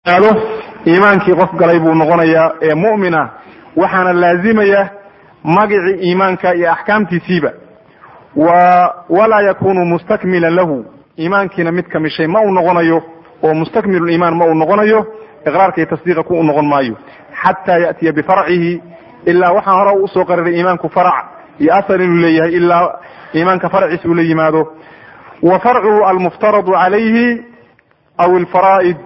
ado iimaankii qof galay buu noqonayaa ee mu'mina waxaana laazimaya magicii iimaanka iyo axkaamtiisiiba wa walaa yakunu mustakmilan lahu iimaankiina mid kamishay ma uu noqonayo oo mustakmilu iimaan ma uu noqonayo iqraarka iyo tasdiiqa ku u noqon maayo xataa ya'tiya bifarcihi ilaa waxaa hore usoo qariray iimaanku farac iyo asal inuu leeyahay ilaa iimaanka farciisa uu la yimaado wa farcuhu almuftaradu calayhi aw alfaraa'id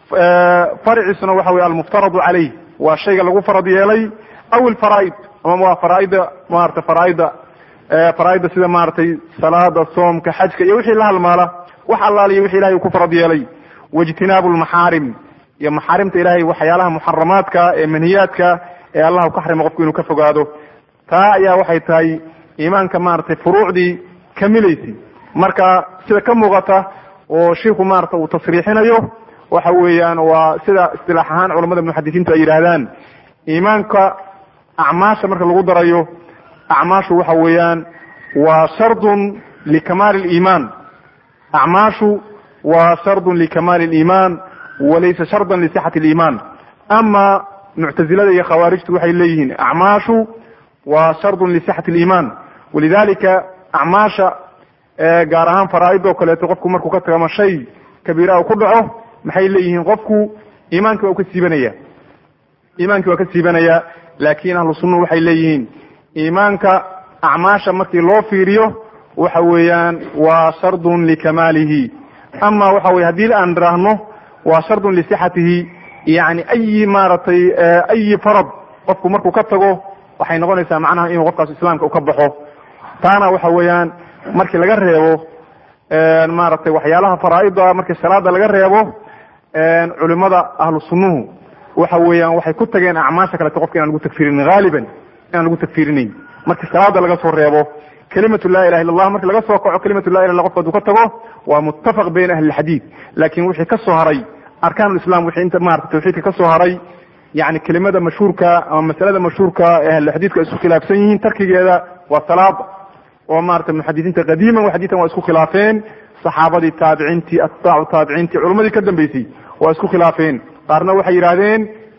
farciisuna waxa weye almuftaradu calayh waa shayga lagu farad yeelay aw alfaraa'id ama waa faraaida maarata faraaida faraaida sida maaragtay salaada soomka xajka iyo wixii la halmaala wax allaaliyo wixi ilahay uu ku farad yeelay waijtinaabu lmaxaarim iyo maxaarimta ilahay waxyaalaha muxaramaadka ee manhiyaadka ee allah ka xarima qofku inuu ka fogaado taa ayaa waxay tahay iimaanka maaragtay furuucdii kamilaysay marka sida ka muuqata oo shiiku maarata uu tasriixinayo waxa weeyaan waa sida istilaax ahaan culamada muxadisiintu ay yidhaahdaan iimaanka acmaasha marka lagu darayo acmaashu waxa weeyaan waa shardun likamaali liimaan acmaashu waa shardun likamaali liimaan walaysa shardan lisixati liimaan ama muctazilada iyo khawaarijtu waxay leeyihiin acmaashu waa shardun lisixati liimaan walidalika acmaasha gaar ahaan faraaid oo kaleeto qofku markuu ka tago ama shay kabiira u ku dhaco maxay leeyihiin qofku iimaankii waa u ka siibanaya iimaankii waa ka siibanaya laakin ahlu sunna waxay leeyihiin iimaanka acmaasha markii loo fiiriyo waxa weeyaan waa shardun likamaalihi ama waxa weye haddii aan idhaahno waa shardun lisixatihi yani ayi maaragtay ayi farad qofku markuu ka tago waxay noqonaysaa macnaha inuu qofkaas islaamka u ka baxo taana waxa weeyaan markii laga reebo maaragtay waxyaalaha faraaida markii salaada laga reebo culimada ahlu sunnuhu waxa weeyaan waxay ku tageen acmaasha kaleeto qofka inaan lagu tagfirinin haaliban inaan lagu tagfirinayn markii salaada laga soo reebo kelimatu la ilaha illa allah marki laga soo kaco kelimatu la ilah illa qofka haduu ka tago waa muttafaq bayna ahli lxadiid laakin wixii ka soo haray arkaan islam wixii inta maarata tawxiidka ka soo haray yani kelimada mashhuurka ama masalada mashhuurka ee ahlulxadiidku ay isku khilaafsan yihiin tarkigeeda waa salaada oo maarata muxadisiinta qadiiman waxadiitan waa isku khilaafeen saxaabadii taabiciintii atbaacu taabiciintii culamadii ka dambeysay waa isku khilaafeen qaarna waxay yidhahdeen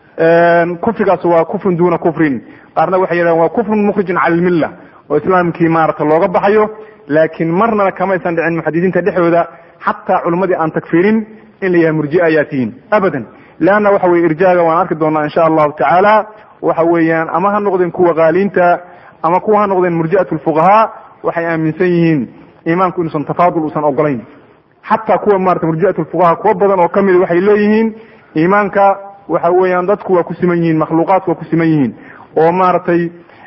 kufrigaas waa kufrun duna kufrin qaarna waxay yidhahdeen waa kufrun mukhrijun cala lmilla oo islaamkii maarata looga baxayo laakiin marnaba kamaysan dhicin muxadisiinta dhexdooda xataa culimmadii aan tagfirin in la yahay murjia ayaa tihiin abadan leanna waxa weye irjaaga waan arki doonaa insha allahu tacaala waxa weeyaan ama ha noqdeen kuwa qaaliinta ama kuwa ha noqdeen murji'at lfuqahaa waxay aaminsan yihiin iimaanku inuusan tafaadul uusan ogolayn xataa kuwa maarata murji'at lfuqahaa kuwa badan oo kamida waxay leeyihiin iimaanka waxa weeyaan dadku waa ku siman yihiin makhluuqaadku waa ku siman yihiin oo maaragtay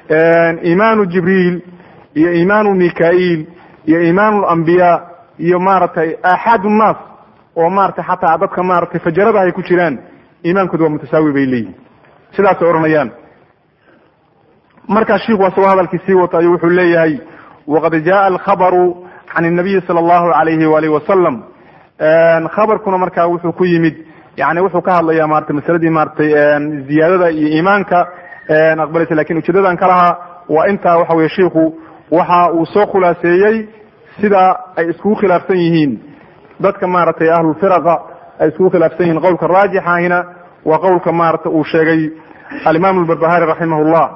iimaanu jibriil iyo iimaanu mikail iyo iimaanu lambiyaa iyo maaragtay aaxaad nnaas oo maratay xataa dadka maratay fajarada ay ku jiraan iimaankooda waa mutasaawi bay leeyihin sidaasay odhanayaan markaa shiku asagoo hadalkii sii wato ayuu wuxuu leeyahay waqad jaءa alkhabaru can الnabiyi salى اllahu alayhi walihi wasalam khabarkuna markaa wuxuu ku yimid yani wuxuu ka hadlaya maratay masaladii maratay ziyaadada iyo iimaanka aqbalaysa lakin ujeedadan ka lahaa waa intaa waxa weye shiku waxa uu soo khulaaseeyey sida ay iskugu khilaafsan yihiin dadka maaragtay ahlulfiraqa ay iskugu khilaafsan yihiin qowlka raajixahina waa qowlka maarata uu sheegay alimaam albarbahari raximah llah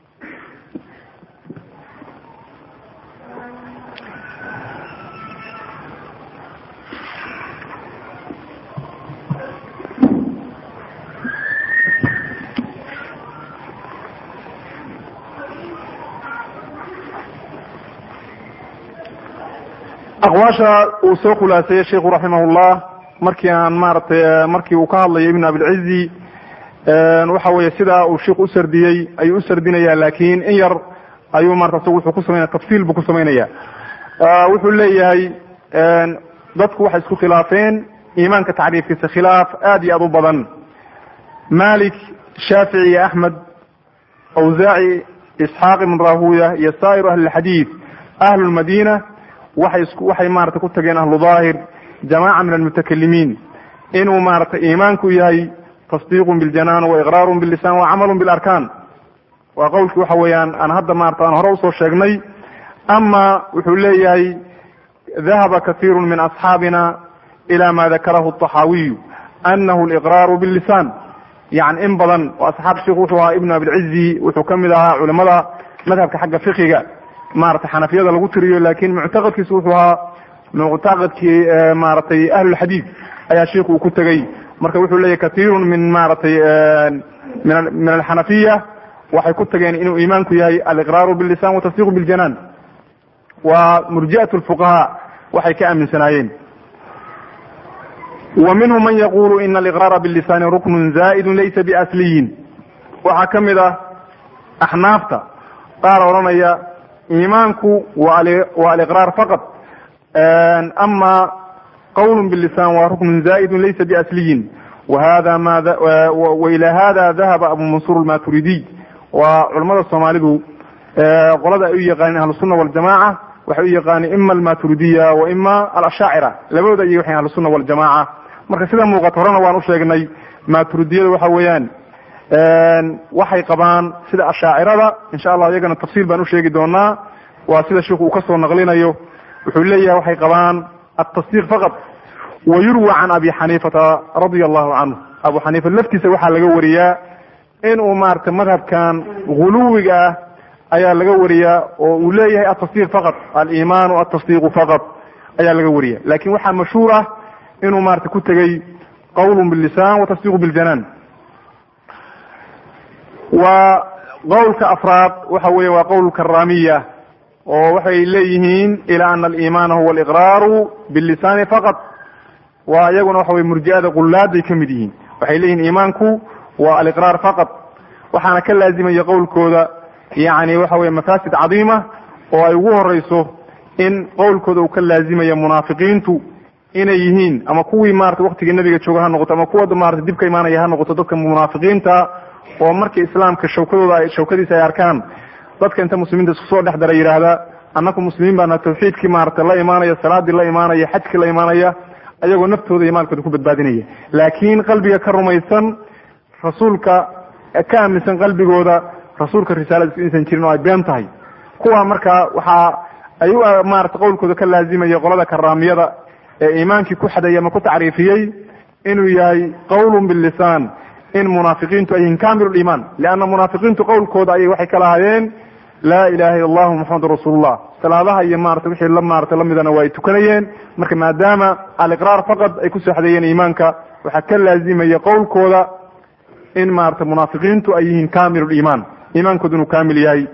aqwaasha uu soo khulaaseeyey sheiku raximahullah markii aan maaragtay markii uu ka hadlayo ibn abilcizi waxa weye sidaa uu sheikhu usardiyey ayuu usardinaya lakin in yar ayuu marata isagu wuxuu ku samaynaya tafsiil buu ku samaynaya wuxuu leeyahay dadku waxay isku khilaafeen iimaanka tacriifkiisa khilaaf aad iyo aad u badan malik shaafici iyo axmed awsaaci isxaaq ibn rahuya iyo saa'iru ahli lxadiid ahlu lmadina waxay waxay maarata ku tageen ahlu daahir jamaca min almutakalimiin inuu maaragtay iimaanku yahay tasdiiqun biljanaan wa iqraarun billisan wa camalun bilarkaan waa qowlkii waxa weeyaan aan hadda maarata aan hore usoo sheegnay ama wuxuu leeyahay dahaba kaiiru min asxaabina ila ma dakarahu طaxaawiyu anahu liqraaru billisan yani in badan oo asxaab sheikhu wuxuu ahaa ibnu abilcizi wuxuu kamid ahaa culimada madhabka xagga fiqiga maratay xanafiyada lagu tiriyo lakin muctaqadkiisu wuxuu ahaa muctaqadkii maratay ahlulxadiid ayaa sheikhu uu ku tegey marka wuxuu leeyahy katiirun min maratay min alxanafiya waxay ku tageen inuu iimaanku yahay aliqraaru billisan watasdiqu biljanaan waa murji'at lfuqahaa waxay ka aaminsanaayeen wa minhum man yaqulu ina aliqraara billisani ruknun zaa'idun laysa biasliyin waxaa ka mid ah axnaafta qaar odhanaya iimaanku waa aliqraar faqad ama qawlun billisan waa ruknun zaa'idun laysa biasliyin wahada ma waila hada dahaba abu mansuur almaturidiy waa culamada soomaalidu qolada ay u yaqaaneen ahlusunna waljamaca waxay u yaqaaneen ima almaturidiya wa ima alashaacira labadooda ayay waxay ahlusunna waljamaca marka sida muuqata horena waan u sheegnay maturidiyada waxa weeyaan waxay qabaan sida ashaacirada insha allah iyagana tafsiil baan usheegi doonaa waa sida sheikhu uu kasoo naqlinayo wuxuu leeyahay waxay qabaan atasdiiq faqad wa yurwa can abi xaniifata radia allahu canhu abu xaniifa laftiisa waxaa laga wariyaa inuu maaragtay madhabkan guluwiga ah ayaa laga wariyaa oo uu leeyahay atasdiiq faqad alimaanu atasdiiqu faqad ayaa laga wariya lakin waxaa mashhuur ah inuu maarata ku tegey qawlun billisan watasdiiqu biljanaan waa qowlka afraad waxa weeye waa qowl karamiya oo waxay leeyihiin ila ana alimaana huwa aliqraaru billisani faqad waa iyaguna waxa weye murji'ada qullaaday ka mid yihiin waxay leeyihiin iimaanku waa aliqraar faqad waxaana ka laazimaya qowlkooda yani waxa weye mafaasid cadiima oo ay ugu horeyso in qowlkooda uu ka laazimaya munaafiqiintu inay yihiin ama kuwii marata waktigii nabiga jooga ha noqoto ama kuwa marata dib ka imaanaya ha noqoto dadka munaafiqiinta oo markii islaamka shawkadooda shawkadiisa ay arkaan dadka inta muslimiinta isku soo dhex dara yidhaahda annaku muslimiin baana tawxiidkii maarata la imaanaya salaadii la imaanaya xajkii la imaanaya ayagoo naftooda iyo maalkooda ku badbaadinaya laakiin qalbiga ka rumaysan rasuulka ka aaminsan qalbigooda rasuulka risaaladiisu inaysan jirin oo ay been tahay kuwa marka waxa ay u maarata qowlkooda ka laazimaya qolada karaamiyada ee iimaankii ku xadeeyey ama ku tacriifiyey inuu yahay qawlun billisan in munaafiqiintu ay yihiin kamilu liimaan lianna munaafiqiintu qowlkooda ayay waxay ka lahaayeen laa ilaha illa allahu muxamadu rasuulullah salaadaha iyo maarata wixii la maarata lamidana waa ay tukanayeen marka maadaama aliqraar faqad ay kusoo xadeeyeen iimaanka waxaa ka laazimaya qowlkooda in maarata munaafiqiintu ay yihiin kamilu liimaan iimaankooda inuu kamil yahay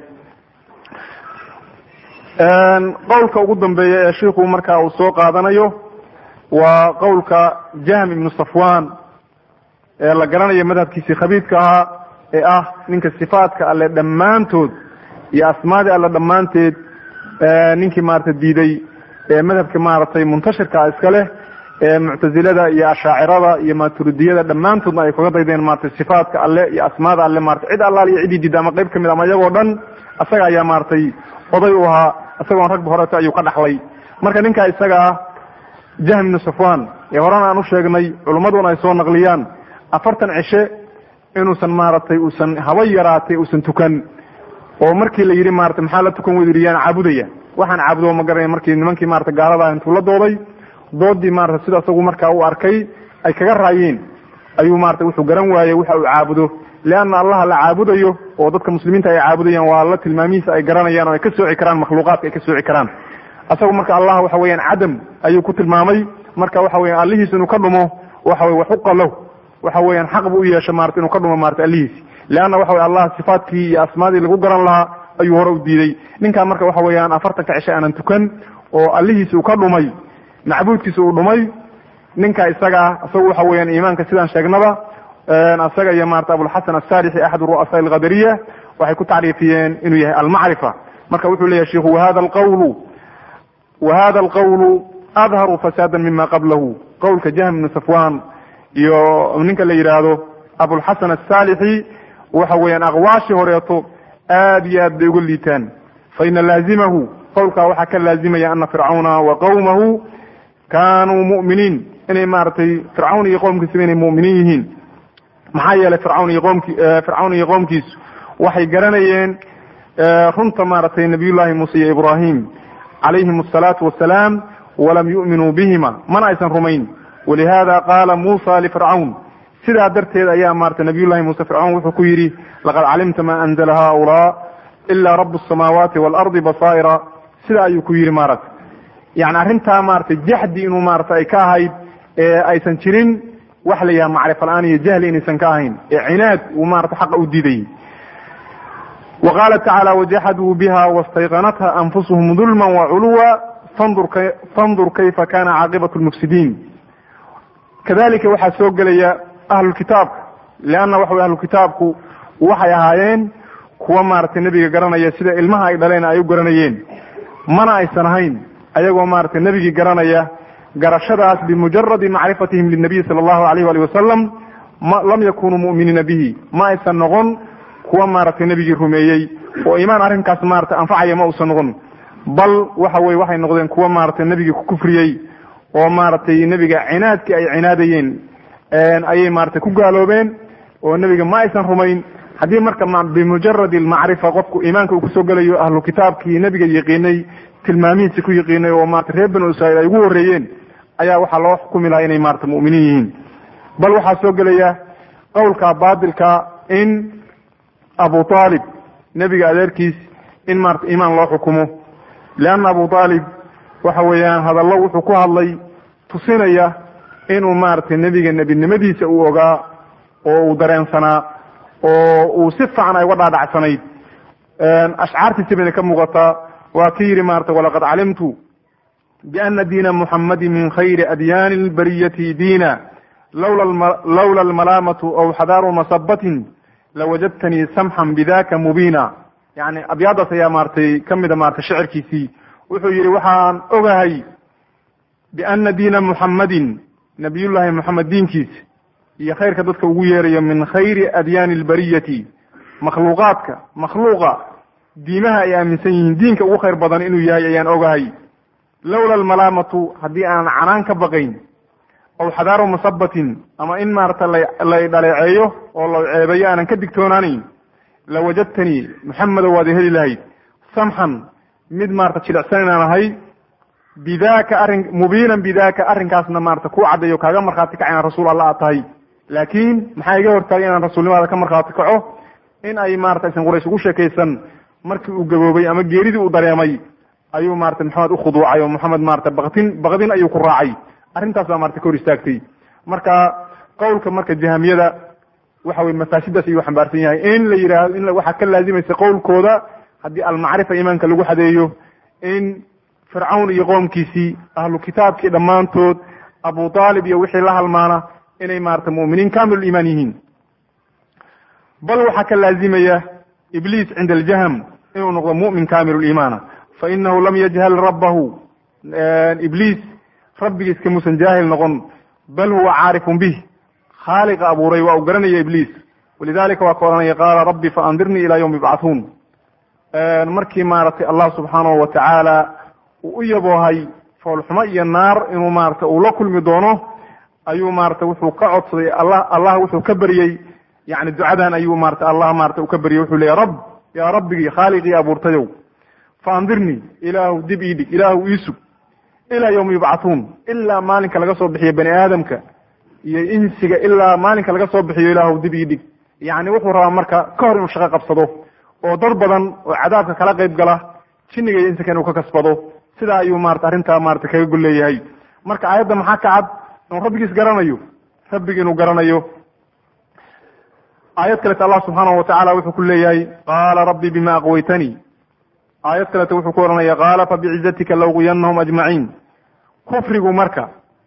qowlka ugu dambeeya ee shiiku marka uu soo qaadanayo waa qowlka jahm ibnu safwan ee la garanayo madhabkiisii khabiidka ahaa ee ah ninka sifaadka alle dhammaantood iyo asmaadii alle dhammaanteed ninkii maarata diiday ee madhabka maaragtay muntashirka iska leh ee muctazilada iyo ashaacirada iyo maturidiyada dhammaantoodna ay kaga daydeen maratay sifaadka alle iyo asmaada alle maratay cid allaal iyo ciddii diida ama qeyb kamid ama iyagoo dhan isaga ayaa maaragtay oday u ahaa isagoon ragba horeeto ayuu ka dhaxlay marka ninkaa isaga ah jahm ibnu safwan ee horena aan u sheegnay culummaduna ay soo naqliyaan afartan cishe inuusan maaragtay uusan haba yaraatay uusan tukan oo markii la yidhi maratay maxaa la tukan weydu yaan caabudaya waxaan caabudo ma garanaya markii nimankii marata gaalada intuu la dooday doodii marata sida isagu markaa u arkay ay kaga raayeen ayuu marata wuxuu garan waayey waxa uu caabudo leanna allaha la caabudayo oo dadka muslimiinta ay caabudayaan waa alla tilmaamihiisa ay garanayaan oo ay ka sooci karaan makhluuqaadka ay ka sooci karaan isagu marka allah waxa weeyaan cadam ayuu ku tilmaamay marka waxa weyan allihiis inuu ka dhumo waxa weye waxuqa lahu waxa weeyaan xaq bu u yeesha marata inuu ka dhumo marata allihiisi leanna waxa weye allah sifaadkii iyo asmaadii lagu garan lahaa ayuu hore u diiday ninkan marka waxa weeyaan afartanka cishe aanan tukan oo allihiisi uu ka dhumay macbuudkiisa uu dhumay ninka isaga ah isagu waxa weeyaan iimaanka sidaan sheegnaba isaga iyo marata abulxasan asaalixi axad ru'asaa alqadariya waxay ku tacriifiyeen inuu yahay almacrifa marka wuxuu leyahay shiku wahada alqawlu wahada alqawlu adharu fasaada mima qablahu qowlka jahm ibnu safwan iyo ninka la yidhaahdo abulxasan asaalixi waxa weeyaan aqwaashii horeeto aad iyo aad bay uga liitaan faina laazimahu qowlkaa waxaa ka laazimaya ana fircawna wa qawmahu kanuu mu'miniin inay maaragtay fircawn iyo qowmkiisaba inay mu'miniin yihiin maxaa yeelay fircawn iyo qomki fircawn iyo qoomkiisu waxay garanayeen runta maaragtay nabiyullahi muuse iyo ibrahim calayhim asalaatu wasalaam walam yu'minuu bihima mana aysan rumayn walihada qaala muusa lifircawn sidaa darteed ayaa maarata nabiyullahi muuse fircawn wuxuu ku yidhi laqad calimta ma anzla haulaa ila rabu الsamaawaati waalardi basaa'ira sidaa ayuu ku yidhi maarata yani arrintaa maarata jaxdi inuu maarata ay ka ahayd ee aysan jirin wax la yaha macrifa la-aan iyo jahli inaysan ka ahayn ee cinaad uu maarata xaqa u diidayy wa qaala tacaala wajaxaduu biha wastayqanatha anfusuhum dulma waculuwa fandur kayfa kana caaqibatu lmufsidiin kadalika waxaa soo gelaya ahlulkitaabka leanna waxa wey ahlulkitaabku waxay ahaayeen kuwa maaragtay nebiga garanaya sida ilmaha ay dhaleen ay u garanayeen mana aysan ahayn ayagoo maaragtay nebigii garanaya garashadaas bimujaradi macrifatihim linabiyi sala allahu alayh wali wasalam ma lam yakunuu mu'miniina bihi ma aysan noqon kuwa maaragtay nebigii rumeeyey oo iimaan arrinkaas maaragtay anfacaya ma uusan noqon bal waxa weye waxay noqdeen kuwa maaragtay nebigii ku kufriyey oo maaragtay nebiga cinaadkii ay cinaadayeen ayay maaragtay ku gaaloobeen oo nebiga ma aysan rumayn haddii marka bimujaradi almacrifa qofku iimaanka uu kusoo gelayo ahlu kitaabkii nebiga yaqiinay tilmaamihiisi ku yaqiinay oo maarata reer banu israiil ay ugu horreeyeen ayaa waxaa loo xukumi lahaa inay maarata mu'miniin yihiin bal waxaa soo gelaya qowlka baatilka in abu aalib nebiga adeerkiis in maarata iimaan loo xukumo leanna abu aalib waxa weeyaan hadallo wuxuu ku hadlay tusinaya inuu maaragtay nebiga nebinimadiisa uu ogaa oo uu dareensanaa oo uu si fiican ay uga dhaadhacsanayd ashcaartiisi bayna ka muuqataa waa ki yidhi maarata walaqad calimtu biana diina muxamadi min khayri adyaani lbariyati diina lawla almalaamatu aw xadaaru masabatin lawajadtanii samxan bidaka mubiina yani abyaadaas ayaa maaratay kamida maarata shicirkiisii wuxuu yidhi waxaan ogahay biana diina muxammadin nabiyullaahi moxamed diinkiisa iyo khayrka dadka ugu yeerayo min khayri adyaani albariyati makhluuqaadka makhluuqa diimaha ay aaminsan yihiin diinka ugu khayr badan inuu yahay ayaan ogahay lawla almalaamatu haddii aanan canaan ka baqayn aw xadaaru masabatin ama in maarata lay dhaleeceeyo oo la ceebeeyo aanan ka digtoonaanayn lawajadtanii maxamedow waad heli lahayd samxan mid maarata jilicsan inaan ahay bidaka arrin mubiinan bidaka arrinkaasna maarata ku caddeeyo kaaga markhaati kaca inaan rasuul alla aad tahay laakiin maxaa iga hortaagay inaan rasuulnimaada ka markhaati kaco in ay maarata aysan quraysh ugu sheekaysan markii uu gaboobay ama geeridii uu dareemay ayuu maarata maxamed ukhuduucay oo maxamed maarata baktin bakdin ayuu ku raacay arrintaas baa marata ka hor istaagtay marka qowlka marka jahamiyada waxa weye mafaasidaas ayuu xambaarsan yahay in la yidhaahdo in waxaa ka laazimaysa qowlkooda haddii almacrifa iimaanka lagu xadeeyo in fircawn iyo qoomkiisii ahlu kitaabkii dhammaantood abu aalib iyo wixii la halmaana inay maarata mu'miniin kamil iimaan yihiin bal waxaa ka laazimaya ibliis cinda aljahm inuu noqdo mu'min kamil iimaana fa inahu lam yajhal rabbahu ibliis rabbigiis kamuusan jaahil noqon bal huwa caarifun bih khaaliqa abuuray waa uu garanaya ibliis walidalika waa ka odhanaya qaala rabbi faandirnii ila ywmi yubcathuun markii maaragtay allah subxaanahu watacaala uu u yaboohay foolxumo iyo naar inuu maarata uu la kulmi doono ayuu maarata wuxuu ka codsaday allah allah wuxuu ka beryey yani ducadan ayuu maarata allah maarata uu ka beryey wuxuu leeya rab yaa rabbigii khaaliqii abuurtayow faandirnii ilaahu dib ii dhig ilaahu iisug ilaa yawmi yubcathuun ilaa maalinka laga soo bixiyo bani aadamka iyo insiga ilaa maalinka laga soo bixiyo ilaahu dib ii dhig yani wuxuu rabaa marka ka hor inuu shaqo qabsado oo dad badan oo cadaabka kala qayb gala jinniga iyo insinka inuu ka kasbado sidaa ayuu maarata arrintaa maarata kaga gol leeyahay marka aayadda maxaa ka cad inuu rabbigiis garanayo rabbigi inuu garanayo aayad kaleta allah subxaanahu watacaala wuxuu ku leeyahay qaala rabbi bima aqwaytanii aayad kaleta wuxuu ku ohanaya qaala fabicizatika lawqiyanahum ajmaciin kufrigu marka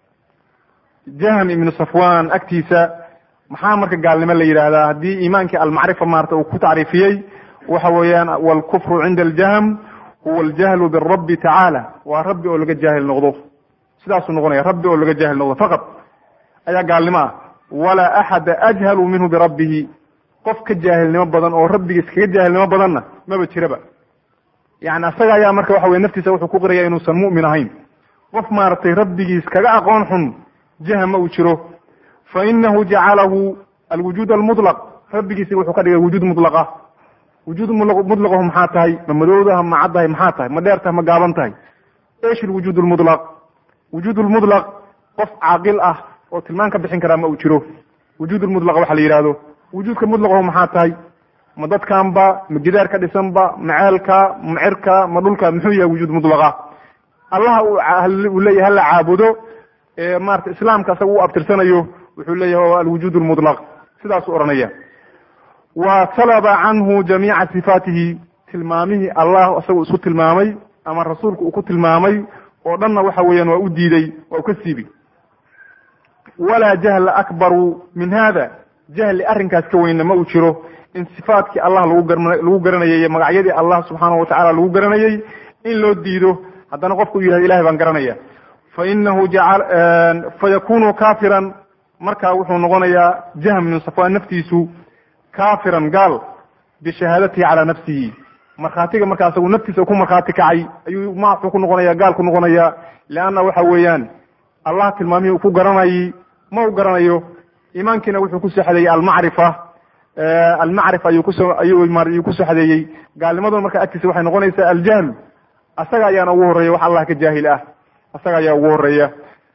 jahm ibnu safwan agtiisa maxaa marka gaalnimo la yidhaahdaa haddii iimaankii almacrifa maarata uu ku tacriifiyey waxa weeyaan walkufru cinda aljahm huwa aljahlu birabbi tacaala waa rabbi oo laga jaahil noqdo sidaasuu noqonaya rabbi oo laga jaahil noqdo faqad ayaa gaalnimo ah walaa axada ajhalu minhu birabbihi qof ka jaahilnimo badan oo rabbigiis kaga jaahilnimo badanna maba jiraba yani asaga ayaa marka waxa weye naftiisa wuxuu ku qiraya inuusan mu'min ahayn qof maaragtay rabbigiis kaga aqoon xun jahma uu jiro fa inahu jacalahu alwujuud almutlaq rabbigiisi wuxuu ka dhigay wujuud mutlaqa wujuud mutlaqahu maxaa tahay ma madowdaha ma caddahay maxaa tahay ma dheer tahay ma gaaban tahay esh lwujuud lmutlaq wujuud lmutlaq qof caaqil ah oo tilmaan ka bixin karaa ma uu jiro wujuud lmudlaqa waxa la yidhahdo wujuudka mudlaqahu maxaa tahay ma dadkanba ma gidaar ka dhisanba ma ceelka ma cirka ma dhulka muxuu yahay wujuud mudlaqa allaha uu leeyahay hala caabudo ee maarata islaamka asaga u abtirsanayo wuxuu leeyahay waa alwujuud lmudlaq sidaasuu odhanaya wa salaba canhu jamiica sifaatihi tilmaamihii allah isagu isku tilmaamay ama rasuulku uu ku tilmaamay oo dhanna waxa weeyaan waa u diiday waa u ka siibi walaa jahla akbaru min hada jahli arrinkaas ka weynna ma uu jiro in sifaatkii allah lagu gar lagu garanayay iyo magacyadii allah subxaanahu watacala lagu garanayay in loo diido haddana qofku u yihahdo ilahay baan garanaya fa inahu jacal fayakunu kafiran markaa wuxuu noqonayaa jahm min safwaan naftiisu kafiran gaal bishahaadatihi calaa nafsihi markhaatiga markaa asagu naftiisa ku markhaati kacay ayuu ma wuxuu ku noqonaya gaal ku noqonaya leanna waxa weeyaan allah tilmaamihii uu ku garanayay ma u garanayo iimaankiina wuxuu kusoo xadeeyey almacrifa almacrifa ayuu kusoo ayuu kusoo xadeeyey gaalnimaduna markaa agtiisa waxay noqonaysaa aljahlu asaga ayaana ugu horreeya wax allah ka jaahil ah asaga ayaa ugu horeeya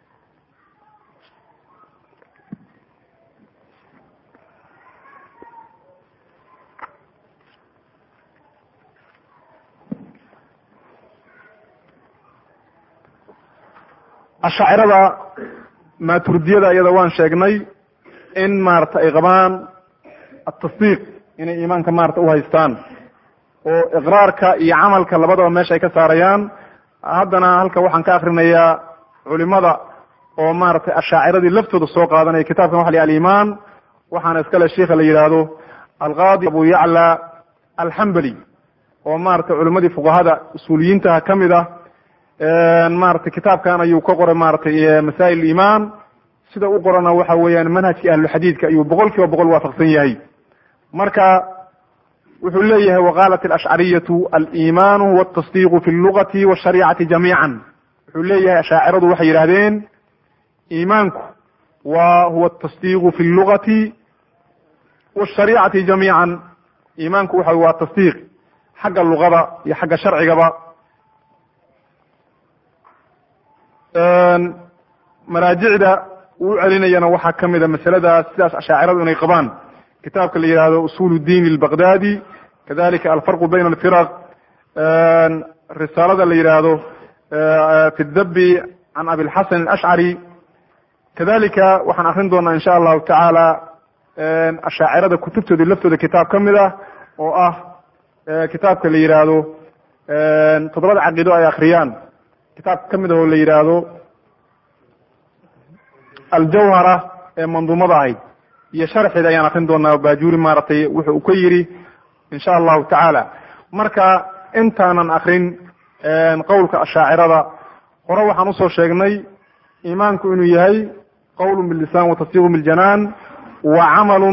ashaacirada maaturidiyada iyada waan sheegnay in maarata ay qabaan atasdiiq inay iimaanka maarata uhaystaan oo iqraarka iyo camalka labadaba meesha ay ka saarayaan haddana halka waxaan ka akrinayaa culimada oo maaragtay ashaaciradii laftooda soo qaadanaya kitabkan waxa la alimaan waxaana iskale sheikha la yidhaahdo alqaadi abu yacla alxambali oo maratay culimadii fuqahada usuuliyiintaha kamid ah maratay kitaabkan ayuu ka qoray maratay masaa'il iimaan sida u qorana waxa weeyaan manhajkii ahluxadiidka ayuu boqol kiiba boqol waafaqsan yahay marka wuxuu leeyahay waqaalat alashcariyatu aliimaanu huwa atasdiiqu fi lugati washariicati jamiican wuxuu leeyahay ashaaciradu waxay yidhahdeen iimaanku wa huwa atasdiiqu fi lugati washariicati jamiican iimaanku waxa waa tasdiiq xagga luqada iyo xagga sharcigaba maraajicda uu u celinayana waxaa kamid a masaladaas sidaas ashaaciradu inay qabaan kitaabka la yihahdo usul diin albaqdadi kadalika alfarqu bayna alfiraq risaalada la yihahdo fi dabi can abilxasan alashcari kadalika waxaan akrin doonaa insha allahu tacaala ashaacirada kutubtooda laftooda kitaab kamid ah oo ah kitaabka la yihahdo toddobada caqiido ay akriyaan kitaab kamid ah oo la yihahdo aljawhara ee manduumada ahayd iyo sharxeeda ayaan akrin doonaa bajuri maaragtay wuxu uu ka yidhi insha allahu tacaala marka intaanan akrin qowlka ashaacirada hore waxaan usoo sheegnay iimaanku inuu yahay qowl bilisan watasdiiqu biljanaan wa camalu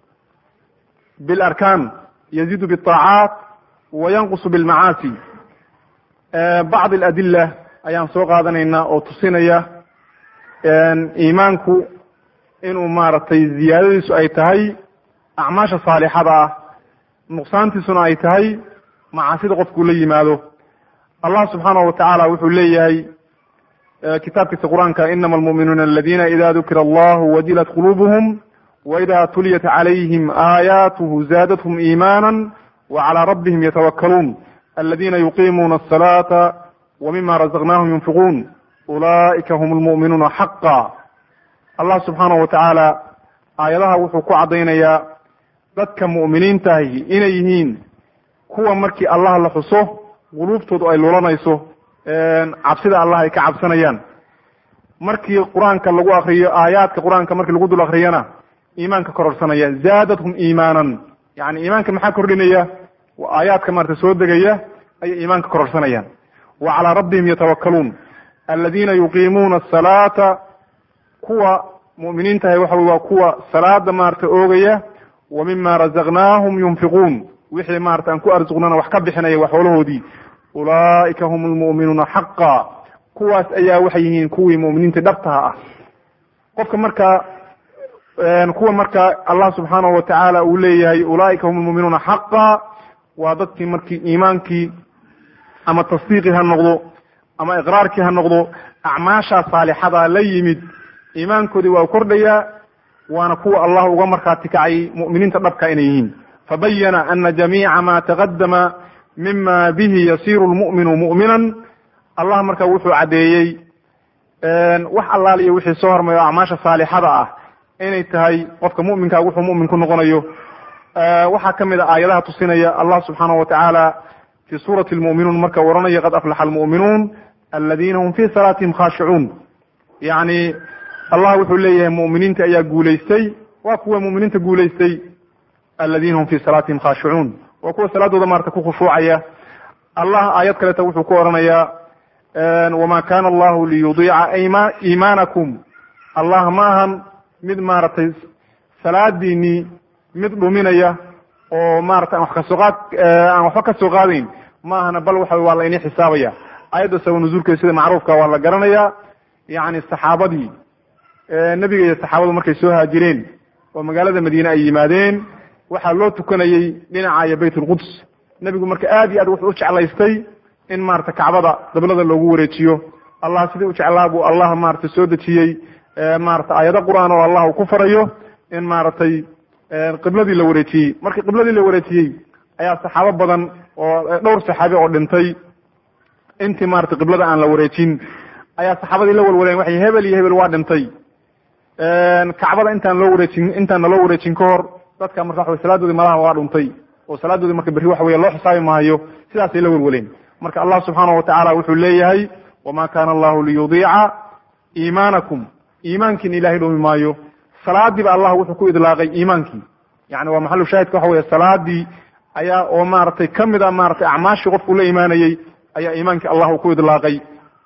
bilarkaan yaziidu biطaacaat wa yanqusu bilmacaasi bacd aladila ayaan soo qaadanayna oo tusinaya iimaanku inuu maaragtay ziyaadadiisu ay tahay acmaasha saalixada ah nuqsaantiisuna ay tahay macaasida qofkuu la yimaado allah subxaanahu watacaala wuxuu leeyahay kitaabkiisa qur-aanka inama almu'minuuna aladina ida dukira allahu wajilat qulubuhum waida tuliyat calayhim aayaatuhu zaadathum iimaana wacalى rabbihim yatawakkaluun aladina yuqimuuna asalaata wmima razaqnahum yunfiquun ulaa'ika hum lmu'minuuna xaqa allah subxaanahu watacaala aayadaha wuxuu ku caddaynayaa dadka mu'miniintahi inay yihiin kuwa markii allah la xuso quluubtoodu ay lulanayso cabsida allah ay ka cabsanayaan markii qur-aanka lagu akriyo aayaadka qur-aanka markii lagu dul akriyana iimaanka kororsanaya zaadathum iimaanan yani iimaanka maxaa kordhinaya aayaadka maarata soo degaya ayay iimaanka kororsanayaan wa calaa rabbihim yatawakkaluun aladiina yuqiimuuna asalaata kuwa mu'miniintahay waxa wey waa kuwa salaada maarata oogaya wa mima razaqnaahum yunfiquun wixii maarata aan ku arsuqnana wax ka bixinaya wax xoolahoodii ulaa'ika hum lmu'minuuna xaqa kuwaas ayaa waxay yihiin kuwii mu'miniinta dhabtaha ah qofka marka kuwa marka allah subxaanahu watacaala uu leeyahay ulaa'ika hum lmu'minuuna xaqa waa dadkii markii iimaankii ama tasdiiqii ha noqdo ama iqraarkii ha noqdo acmaashaa saalixada la yimid iimaankoodii waa kordhayaa waana kuwa allah uga markhaati kacay mu'miniinta dhabka inay yihiin fabayana ana jamiica ma taqadama mima bihi yasiru lmu'minu mu'minan allah marka wuxuu caddeeyey wax allaaliyo wixii soo hormay oo acmaasha saalixada ah inay tahay qofka mu'minkaa wuxuu mu'min ku noqonayo waxaa ka mid a aayadaha tusinaya allah subxaanahu watacaala fi suurati lmu'minuun marka oranaya qad aflaxa almu'minuun aladiina hum fi salaatihim khaashicuun yacni allah wuxuu leeyahay mu'miniinta ayaa guulaystay waa kuwa mu'miniinta guulaystay aladiina hum fi salaatihim khaashicuun waa kuwa salaadooda maarata ku khushuucaya allah aayad kaleeta wuxuu ku oranayaa wama kana allahu liyudiica iimaanakum allah ma ahan mid maaragtay salaadiinii mid dhuminaya oo maarata aan wax kasoo qaad aan waxba kasoo qaadayn ma ahana bal waxa waa la inii xisaabaya ayadda sabab nuzuulkeeda sida macruufka waa la garanaya yacni saxaabadii nebiga iyo saxaabadu markay soo haajireen oo magaalada madiine ay yimaadeen waxaa loo tukanayey dhinaca iyo bayt ulquds nebigu marka aad iyo aad wuxuu u jeclaystay in maarata kacbada dablada loogu wareejiyo allah sidii u jeclaa buu allah maarata soo dejiyey maarata aayado qur-aan oo allah uu ku farayo in maaragtay qibladii la wareejiyey markii qibladii la wareejiyey ayaa saxaabo badan oo dhowr saxaabi oo dhintay intii maarata qiblada aan la wareejin ayaa saxaabadii la walwaleen waxay hebel iyo hebel waa dhintay kacbada intaan loo wareejin intaan naloo wareejin ka hor dadka marka waxa salaadoodii malaha waa dhuntay oo salaadoodii marka berri waxa weya loo xisaabi maayo sidaasay la walwaleen marka allah subxaanahu watacaala wuxuu leeyahay wama kana allahu liyudiica iimaanakum iimaankiina ilahay dhumi maayo salaadiiba allah wuxuu ku idlaaqay iimaankii yani waa maxalu shaahidka waxa weya salaadii ayaa oo maaragtay kamid a maratay acmaashii qofku la imaanayey ayaa iimaankii allah uu ku idlaaqay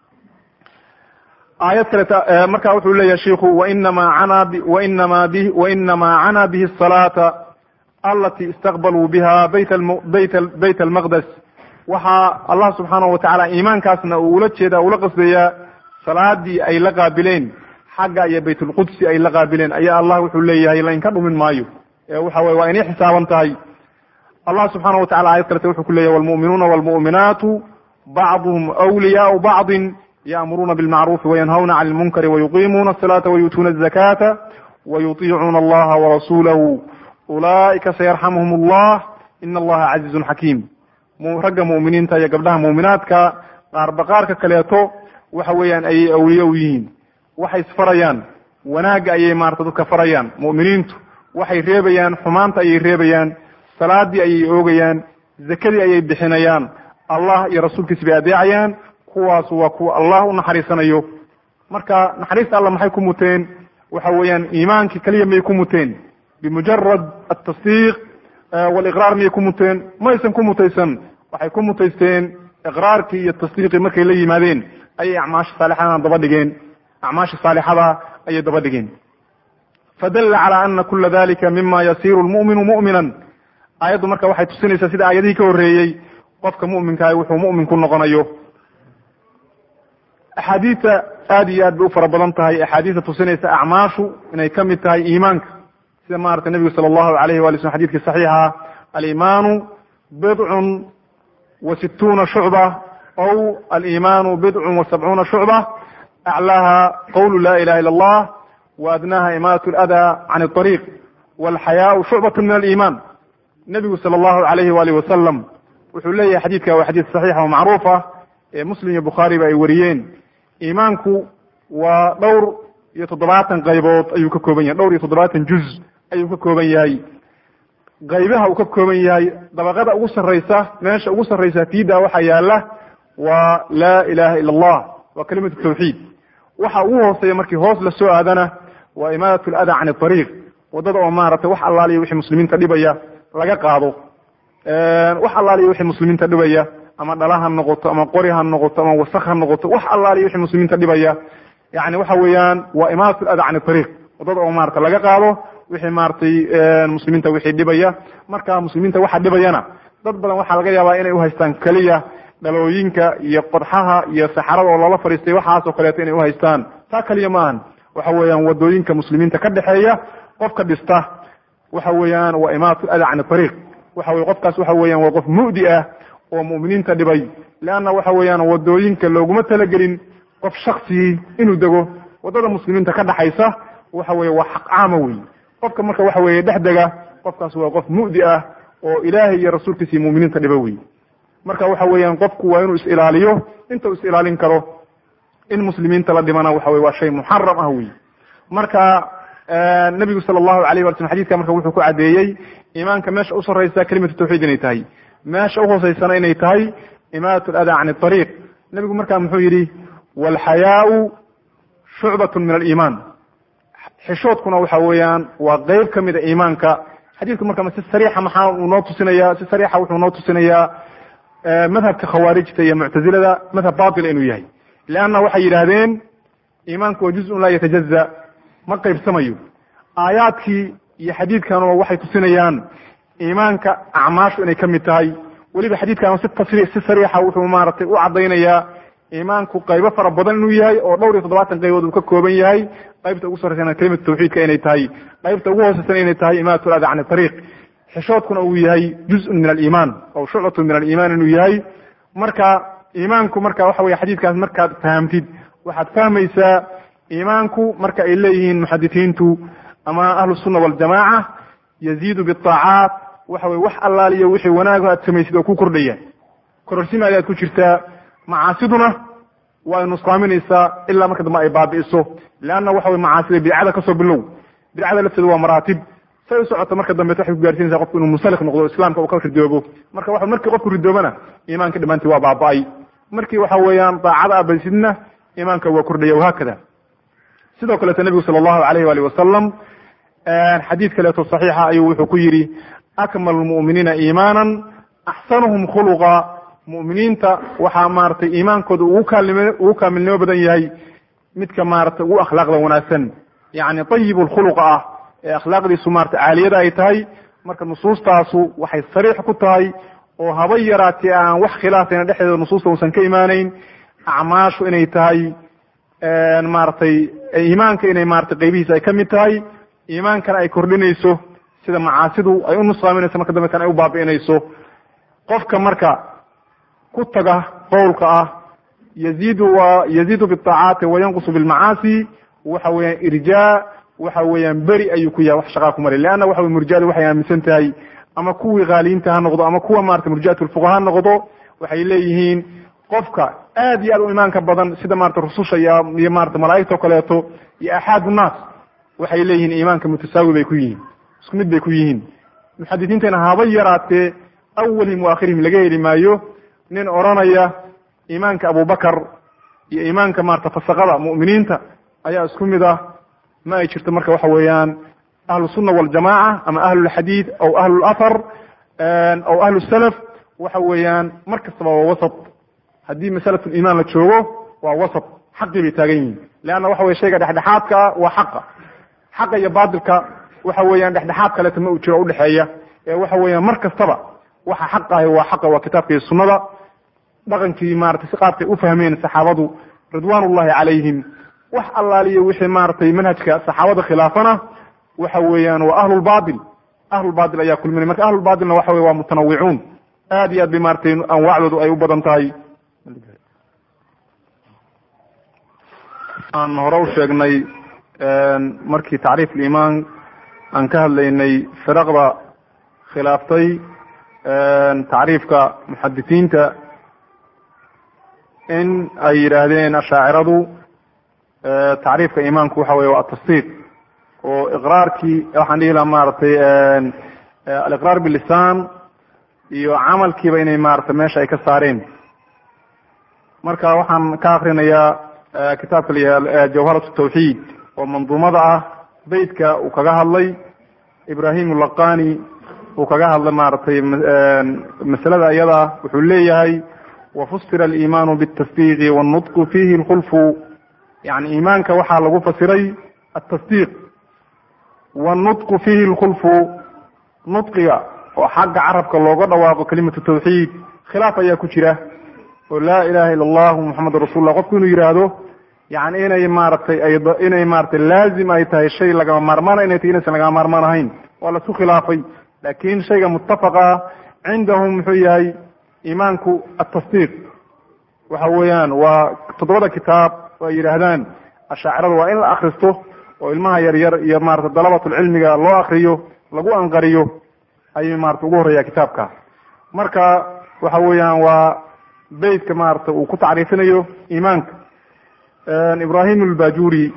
aayad kaleta marka wuxuu leeyahay shiku wainama cana wainama bi wainama cana bihi الsalaaةa alati istaqbaluu biha bayt bayt bayt almaqdes waxaa allah subxaanahu watacaala iimaankaasna uu ula jeeda ula qasdayaa salaadii ay la qaabileen xagga iyo bayt ulqudsi ay la qaabileen ayaa allah wuxuu leeyahay lainka dhumin maayo waxa weye waa inay xisaaban tahay allah subxaana watacala ayad kalete wuxuu ku leyahy walmu'minuuna walmu'minaatu bacduhum wliyaau bacdin ya'muruuna bilmacrufi wayanhawna cani lmunkari wayuqiimuuna asalaata wayuutuuna azakata wayutiicuuna allaha warasuulahu ulaa'ika sayarxamuhum allah ina allaha casiizun xakiim ragga mu'miniinta iyo gabdhaha mu'minaadka qaarba qaarka kaleeto waxa weeyaan ayay awliye u yihiin waxay isfarayaan wanaagga ayay maarata dadka farayaan mu'miniintu waxay reebayaan xumaanta ayay reebayaan salaadii ayay oogayaan zakadii ayay bixinayaan allah iyo rasuulkiisa bay adeecayaan kuwaas waa kuwa allah u naxariisanayo marka naxariista alla maxay ku muteen waxa weeyaan iimaankii keliya miyay ku muteen bimujarad atasdiiq waliqraar miyay ku muteen maysan ku mutaysan waxay ku mutaysteen iqraarkii iyo tasdiiqii markay la yimaadeen ayay acmaasha saalixadana daba dhigeen acmaasha saalixada ayay daba dhigeen fadalla cala ana kula dalika mima yasiru lmu'minu mu'minan aayaddu marka waxay tusinaysaa sida aayadihii ka horreeyey qofka mu'minkaah wuxuu mu'min ku noqonayo axaadiista aad iyo aad bay u fara badan tahay axaadiista tusinaysa acmaashu inay ka mid tahay iimaanka sida maarata nebigu sala allahu alayhi wali slm xadidkii saxiixa alimaanu bidcun wa situuna shucba aw alimaanu bidcun wa sabcuuna shucba aclaaha qawlu la ilaha illa allah wa adnaha imaat ladaa can ariiq walxayaau shucbat min aliiman nebigu sala allahu alayhi waalih wasalam wuxuu leeyahay xadiidka waa xadiid saxiixa oo macruuf ah ee muslim iyo bukhaariba ay wariyeen iimaanku waa dhowr iyo toddobaatan qaybood ayuu ka kooban yahay dhowr iyo toddobaatan juz ayuu ka kooban yahay qaybaha uu ka kooban yahay dabaqada ugu sarraysa meesha ugu sarraysa fiida waxaa yaala waa laa ilaha ila allah waa kalimatu tawxiid waxa ugu hooseeya markii hoos la soo aadana waa imaadat lada can ariiq wadada oo maaragtay wax allaaliya wixii muslimiinta dhibaya laga qaado wax allaaliya wixii muslimiinta dhibaya ama dhala ha noqoto ama qori ha noqoto ama wasak ha noqoto wax allaaliya wixii muslimiinta dhibaya yani waxa weeyaan waa imaadat lada can ariiq wadada oo maarata laga qaado wixii maaragtay muslimiinta wixii dhibaya marka muslimiinta waxa dhibayana dad badan waxaa laga yaabaa inay uhaystaan keliya dhalooyinka iyo qodxaha iyo saxarada oo loola fadhiistay waxaasoo kaleeto inay uhaystaan taa keliya ma ahan waxa weeyaan wadooyinka muslimiinta ka dhexeeya qofka dhista waxa weeyaan waa imaatu ada can ariiq waxa weye qofkaas waxa weeyaan waa qof mu'di ah oo mu'miniinta dhibay leanna waxa weeyaan wadooyinka looguma talagelin qof shaksigii inuu dego waddada muslimiinta ka dhaxaysa waxa weeye waa xaq caama wey qofka marka waxa weeye dhexdega qofkaas waa qof mu'di ah oo ilaahay iyo rasuulkiisa iyo mu'miniinta dhiba wey marka waxa weeyaan qofku waa inuu is ilaaliyo inta uu is ilaalin karo in muslimiinta la dhimana waxa weye waa shay muxaram ah wey marka nabigu sala allahu alayh wala slm xadidka marka wuxuu ku caddeeyey iimaanka meesha u sarraysa kelimatu tawxiid inay tahay meesha uhooseysana inay tahay imaadat aladaa can ariiq nebigu marka muxuu yidhi walxayaau shucbatun min aliimaan xishoodkuna waxa weeyaan waa qeyb ka mida iimaanka xadiidku marka si sariixa maxaa uu noo tusinaya si sariixa wuxuu noo tusinayaa madhabka khawaarijta iyo muctazilada madhab batila inuu yahay leanna waxay yidhaahdeen iimaanku waa juzun laa yatajaza ma qaybsamayo aayaadkii iyo xadiidkanua waxay tusinayaan iimaanka acmaashu inay ka mid tahay weliba xadiidkan si tasri si sariixa wuxuu maaragtay u caddaynayaa iimaanku qaybo fara badan inuu yahay oo dhowr iyo toddobaatan qaybood uu ka kooban yahay qaybta ugu sarreysana kelimatu tawxiidka inay tahay qaybta ugu hooseysana inay tahay imaamatu lada can ariiq xishoodkuna uu yahay juzun min aliimaan aw shucbatun min aliimaan inuu yahay marka iimaanku marka waxa weye xadiidkaas markaad fahamtid waxaad fahmaysaa iimaanku marka ay leeyihiin muxadisiintu ama ahlu sunna waljamaaca yaziidu biaacaat waxa weye wax allaaliyo wixii wanaago aad samaysid oo ku kordhaya kororsimaadi ayaad ku jirtaa macaasiduna waa ay nusqaaminaysaa ilaa marka dambe ay baabi'iso leanna waxa weye macaasida bidcada kasoo bilow bidcada lafteedu waa maraatib say u socoto marka dambeet waxay ku gaarsiinaysaa qofku inuu munsalik noqdo islaamka uu ka ridoobo marka wa markii qofku ridoobana iimaanka dhammaantii waa baaba'ay markii waxa weeyaan daacada abaysidna iimaanka waa kordhaya wahaakada sidoo kaleeto nebigu sala allahu alayh waali wasalam xadiid kaleeto saxiixa ayuu wuxuu ku yidhi akmalu lmu'miniina iimaanan axsanuhum khuluqa mu'miniinta waxaa maaragtay iimaankooda ugu kaalnimo ugu kaamilnimo badan yahay midka maaragtay ugu akhlaaqda wanaagsan yacni tayibu lkhuluqa ah ee akhlaaqdiisu maarata caaliyada ay tahay marka nusuustaasu waxay sariix ku tahay oo haba yaraatee aan wax khilaafayna dhexdeeda nusuusta uusan ka imaanayn acmaashu inay tahay maaragtay iimaanka inay maratay qaybihiisa ay ka mid tahay iimaankana ay kordhinayso sida macaasidu ay u nusqaaminayso marka dambe kan ay u baabi'inayso qofka marka ku taga qowlka ah yaziidu wa yaziidu biaacaati wayanqusu bilmacaasi waxa weeyaan irjaa waxa weeyaan beri ayuu ku yahay wax shaqaa ku maray leanna waxa wey murjadu waxay aaminsan tahay ama kuwii haaliyiinta ha noqdo ama kuwa marata murjiat lfuqa ha noqdo waxay leeyihiin qofka aad iyo aad u imaanka badan sida marata rususha iyo iyo marata malaa'igta o kaleeto iyo axaad nnaas waxay leeyihiin iimaanka mutasaawi bay ku yihiin isku mid bay ku yihiin muxadisiintana haba yaraatee awalihim wa akhirihim laga heli maayo nin odranaya iimaanka abubakar iyo iimaanka marata fasaqada mu'miniinta ayaa isku mid ah ma ay jirto marka waxa weeyaan ahlu sunna waljamaca ama ahlulxadiid aw ahlu lathar aw ahlu salaf waxa weeyaan mar kastaba waa wasat haddii masalat liimaan la joogo waa wasat xaqii bay taagan yihiin leanna waxa weye shayga dhexdhexaadka ah waa xaqa xaqa iyo baatilka waxa weeyaan dhexdhexaad kaleeto ma uu jiro udhexeeya ee waxa weeyaan mar kastaba waxa xaq ahi waa xaqa waa kitaabka iyo sunnada dhaqankii maratay si qaabkay u fahmeen saxaabadu ridwan ullahi calayhim wax allaaliyo wixii maaragtay manhajka saxaabada khilaafana waxa weeyaan waa ahlulbatil ahlulbatil ayaa kulminay marka ahlulbatilna waxa wey waa mutanawicuun aad iyo aad bay maratay anwaacdoodu ay u badan tahay aan hore u sheegnay markii tacriif liimaan aan ka hadlaynay firaqda khilaaftay tacriifka muxadisiinta in ay yidhaahdeen ashaaciradu tacriifka iimaanku waxa weye waa atasdiiq oo iqraarkii waxaan dhihi laha maaragtay aliqraar bilisaan iyo camalkiiba inay maaragtay meesha ay ka saareen marka waxaan ka akrinayaa kitaabka la jawharat tawxiid oo manduumada ah beytka uu kaga hadlay ibrahim laqani uu kaga hadlay maaragtay masalada iyada wuxuu leeyahay wafusira aliimaanu bitasdiiqi wannutqu fihi lkhulfu yani iimaanka waxaa lagu fasiray atasdiiq wannutqu fihi lkhulfu nudqiga oo xagga carabka looga dhawaaqo kelimatu tawxiid khilaaf ayaa ku jira oo laa ilaha illa allahu muxamedun rasulullah qofku inuu yidhaahdo yani inay maaragtay inay maratay laazim ay tahay shay lagama maarmaana inay tahy inaysan lagama maarmaan ahayn waa laisku khilaafay lakin shayga muttafaqa cindahum muxuu yahay iimaanku atasdiiq waxa weeyaan waa toddobada kitaab oo ay yidhaahdaan ashaacirada waa in la akristo oo ilmaha yaryar iyo maarata dalabatulcilmiga loo akriyo lagu anqariyo ayuu maarata ugu horreeya kitaabka marka waxa weeyaan waa beytka maarata uu ku tacriifinayo iimaanka ibrahim albajuri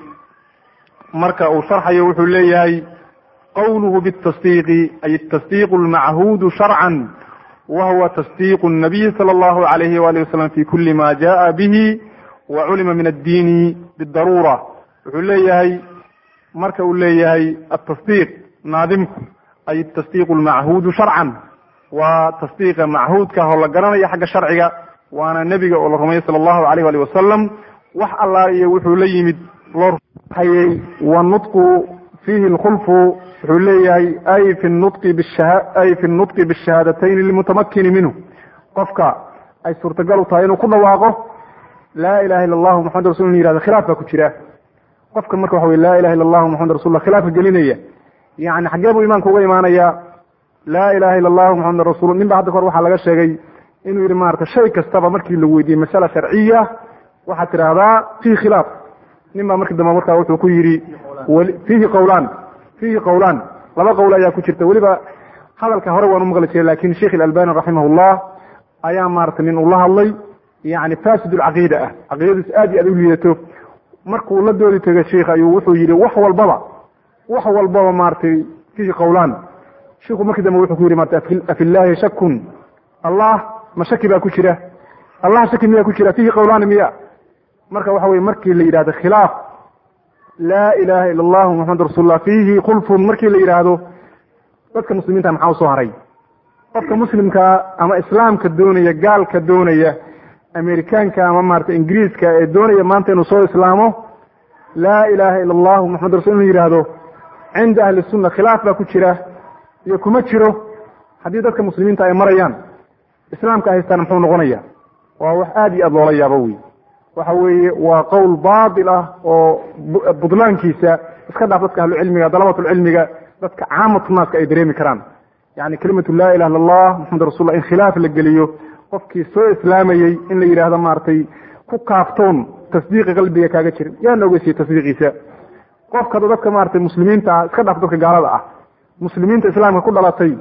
marka uu sharxayo wuxuu leeyahay qawluhu bitasdiiqi ay tasdiiqu lmachuudu sharcan wa huwa tasdiiqu nabiyi sala allahu alayhi waalihi wasalam fi kuli ma jaa bihi wa culima min addiini bidaruura wuxuu leeyahay marka uu leeyahay atasdiiq naadimku ay tasdiiqu lmachuudu sharcan waa tasdiiqa machuudka oo la garanaya xagga sharciga waana nebiga oo la rumeeyey sala allahu alayh alih wasalam wax allaa iyo wuxuu la yimid loo hayey wanutqu fiihi lkhulfu wuxuu leeyahay ay fi nutqi bisha ay fi nutqi bishahaadatayn lilmutamakini minhu qofka ay suurtagal u tahay inuu ku dhawaaqo laa ilaha illa allahu maxamad rasul inu yihahdo khilaaf baa ku jira qofka marka waxa wey laa ilaha illa allahu maxamad rasulullah khilaafka gelinaya yani xaggee buu imaanka uga imaanaya laa ilaha illa allahu maxamad rasul nin ba hadda kahor waxaa laga sheegay inuu yihi maarata shay kastaba markii la weydiiyey masala sharciya waxaad tidhaahdaa fihi khilaaf nin baa markii dambe markaa wuxuu ku yidhi fiihi qawlaan fiihi qawlaan laba qowl ayaa ku jirta weliba hadalka hore waan umaqli jiray lakin sheikh ilalbani raximahullah ayaa maarata nin uu la hadlay yani fasid lcaqiida ah caqiidadiis aad iyo aad u liidato markuu la doodi tegay sheikh ayuu wuxuu yidhi wax walbaba wax walbaba maratay fiihi qawlaan shiku markii dambe wuxuu ku yidhi marata afi llahi shakun allah ma shaki baa ku jira allah shaki miyaa ku jira fiihi qawlaani miya marka waxa weye markii la yidhahdo khilaaf laa ilaha ila allahu maxamad rasuulullah fiihi khulfun markii la yidhaahdo dadka muslimiinta maxaa usoo haray qofka muslimkaa ama islaamka doonaya gaalka doonaya amerikaanka ama maarata ingiriiska ee doonaya maanta inuu soo islaamo laa ilaha ila allahu maxamad rasul inuu yidhaahdo cinda ahli sunna khilaaf baa ku jira iyo kuma jiro haddii dadka muslimiinta ay marayaan islaamka haystaan muxuu noqonaya waa wax aada iyo aada loola yaabo wey waxa weeye waa qowl baatil ah oo budlaankiisa iska dhaaf dadka ahlucilmiga dalabatulcilmiga dadka caamatu naaska ay dareemi karaan yani kelimatu laa ilaha illa allah maxamed rasulullah in khilaaf la geliyo qofkii soo islaamayey in la yidhahdo maaragtay ku kaaftoon tasdiiqi qalbiga kaaga jirin yaa noogeysiye tasdiiqiisa qofka dadka maratay muslimiinta ah iska dhaaf dadka gaalada ah muslimiinta islaamka ku dhalatay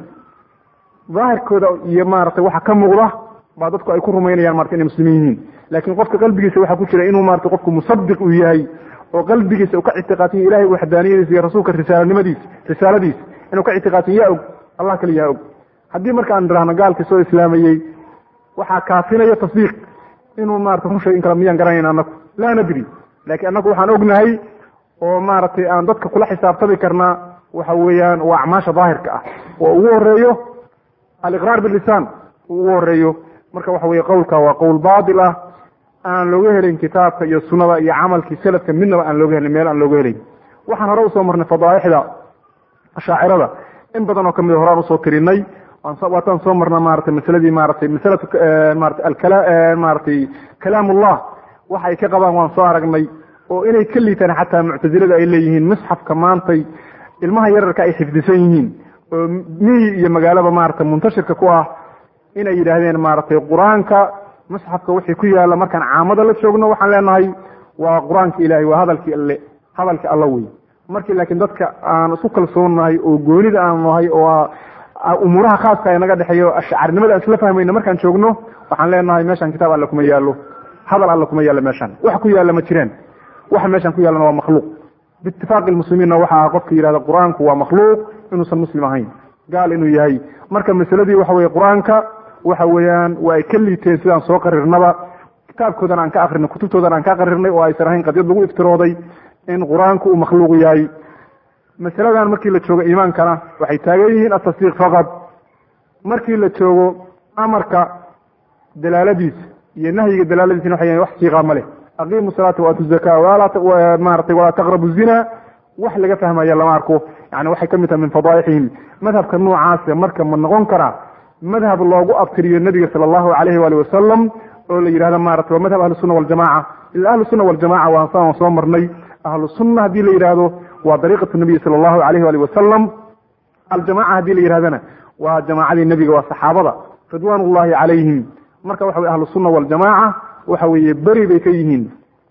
daahirkooda iyo maaragtay waxa ka muuqda baa dadku ay ku rumaynayaan marata inay muslimiin yihiin laakiin qofka qalbigiisa waxaa ku jira inuu marata qofku musadiq uu yahay oo qalbigiisa uu ka ictiqaadsan ilahay waxdaaniyadiisa iyo rasuulka risaalanimadiisa risaaladiisa inuu ka ictiqaadsan yaa og allah kaliyaa og haddii marka aan idhaahno gaalkii soo islaamayey waxaa kaafinaya tasdiiq inuu marata run sheeg in kale miyaan garanayna anaku laa nadri laakiin annagu waxaan ognahay oo maaragtay aan dadka kula xisaabtami karnaa waxa weeyaan waa acmaasha daahirka ah oo ugu horeeyo aliqraar bilisaan uu ugu horeeyo marka waxa weye qowlka waa qowl baatil ah aan looga helin kitaabka iyo sunada iyo camalkii salafka midnaba aan looga helin meel aan looga helin waxaan hore usoo marnay fadaaixda ashaacirada in badan oo kamid horaan usoo tirinay waataan soo marna maratay masaladii maratay masalatu marata alkala maratay kalaamullah waxa ay ka qabaan waan soo aragnay oo inay ka liitaan xataa muctazilada ay leeyihiin misxafka maantay ilmaha yararka ay xifdisan yihiin oo miyi iyo magaalaba maarata muntashirka ku ah inay yidhaahdeen maaragtay qur-aanka musxafka wixii ku yaalla markaan caamada la joogno waxaan leenahay waa qur-aanka ilahay waa hadalkii alle hadalka alla wey markii laakiin dadka aan isku kalsoonnahay oo goonida aan nahay oo umuuraha khaaska ee naga dhexeeyo ashcarnimada aan isla fahmayno markaan joogno waxaan leenahay meeshaan kitaab alle kuma yaallo hadal alle kuma yaallo meeshaan wax ku yaalla ma jireen waxa meeshaan ku yaallana waa makhluuq biitifaaqi lmuslimiinna waxa ah qofka yidhahda qur-aanku waa makhluuq inuusan muslim ahayn gaal inuu yahay marka masaladii waxa weye qur-aanka waxa weeyaan waa ay ka liiteen sidaan soo qarirnaba kitaabkoodan aan ka akrinay kutubtoodan aan ka qarirnay oo aysan ahayn qadyad lagu iftirooday in qur-aanku uu makhluuq yahay masaladan markii la joogo iimaankana waxay taagan yihiin atasdiiq faqad markii la joogo amarka dalaaladiisa iyo nahyiga dalaaladiisina waxay yahin wax siiqa ma leh aqiimu salaata waatu zaka maratay walaa taqrabu zina wax laga fahmaya lama arko yani waxay ka mid tahay min fadaaixihim madhabka noocaasa marka ma noqon karaa madhab loogu abtiriyo nabiga sala allahu alayhi waali wasalam oo la yidhahdo maarata waa madhab ahlusuna waljamaca ila ahlusuna waljamaca waan saan soo marnay ahlu sunna haddii la yidhaahdo waa dariiqatu nabiyi sala allahu alayhi waali wasalam aljamaca haddii la yidhahdana waa jamaacadii nebiga waa saxaabada ridwaan ullahi calayhim marka waxa weye ahlu sunna waljamaca waxa weeye beri bay ka yihiin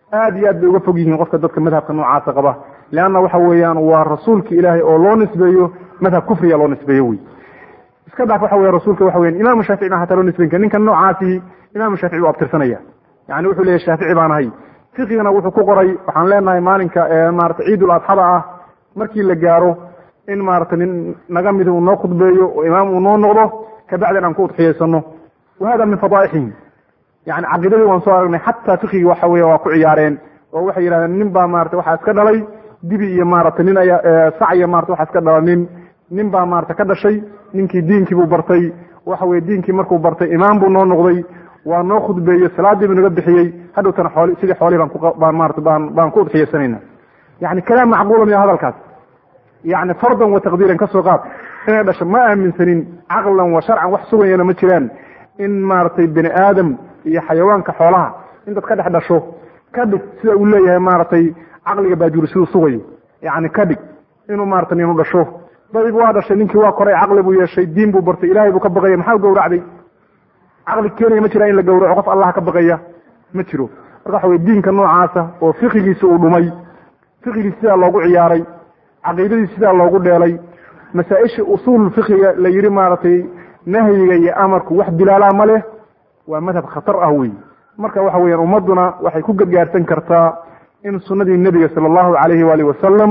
aad iyo aad bay uga fog yihiin qofka dadka madhabka noocaasa qaba leanna waxa weeyaan waa rasuulka ilaahay oo loo nisbeeyo madhab kufriga loo nisbeeyo wey iska dhaaf waxa weya rasuulka waxa weyan imaamu shaafici baan hataa loo nisbeyn kara ninkan noocaasi imaamu shaafici buu abtirsanaya yani wuxuu leeyahy shaafici baan ahay fiqigana wuxuu ku qoray waxaan leenahay maalinka maarata ciidul adxada ah markii la gaaro in maarata nin naga mid uu noo khudbeeyo oo imaam uu noo noqdo kabacdan aan ku udxiyaysano wa hada min fadaaixihim yani caqiidadii waan soo aragnay xataa fiqigii waxa weya waa ku ciyaareen oo waxay yidhahdeen nin baa maarata waxaa iska dhalay dibi iyo maarata nin ayaa sac iyo marata waxaa iska dhala nin nin baa maarata ka dhashay ninkii diinkii buu bartay waxa weye diinkii markuu bartay imaam buu noo noqday waa noo khudbeeyey salaadii buu naga bixiyey hadhowtana xooli sidii xoolihii baan ku baan maarata baan baan ku udxiyaysanayna yani kalaam macquula miya hadalkaas yani fardan wa taqdiiran ka soo qaad inay dhasho ma aaminsanin caqlan wa sharcan wax sugayana ma jiraan in maaragtay bini aadam iyo xayawaanka xoolaha intaad ka dhex dhasho ka dhig sida uu leeyahay maaragtay caqliga baajuuri siduu sugayo yani ka dhig inuu maarata ninu dhasho dayib waa dhashay ninkii waa koray caqli buu yeeshay diin buu bartay ilahay buu ka baqaya maxaa gawracday caqli keenaya ma jira in la gawraco qof allah ka baqaya ma jiro marka waxa wey diinka noocaasa oo fiqigiisa uu dhumay fiqigii sidaa loogu ciyaaray caqiidadii sidaa loogu dheelay masaa-isha usuul fiqiga la yidhi maaragtay nahyiga iyo amarku wax dilaalaa ma leh waa madhab khatar ah wey marka waxa weeyaan ummadduna waxay ku gargaarsan kartaa in sunnadii nebiga sala allahu calayhi waalihi wasalam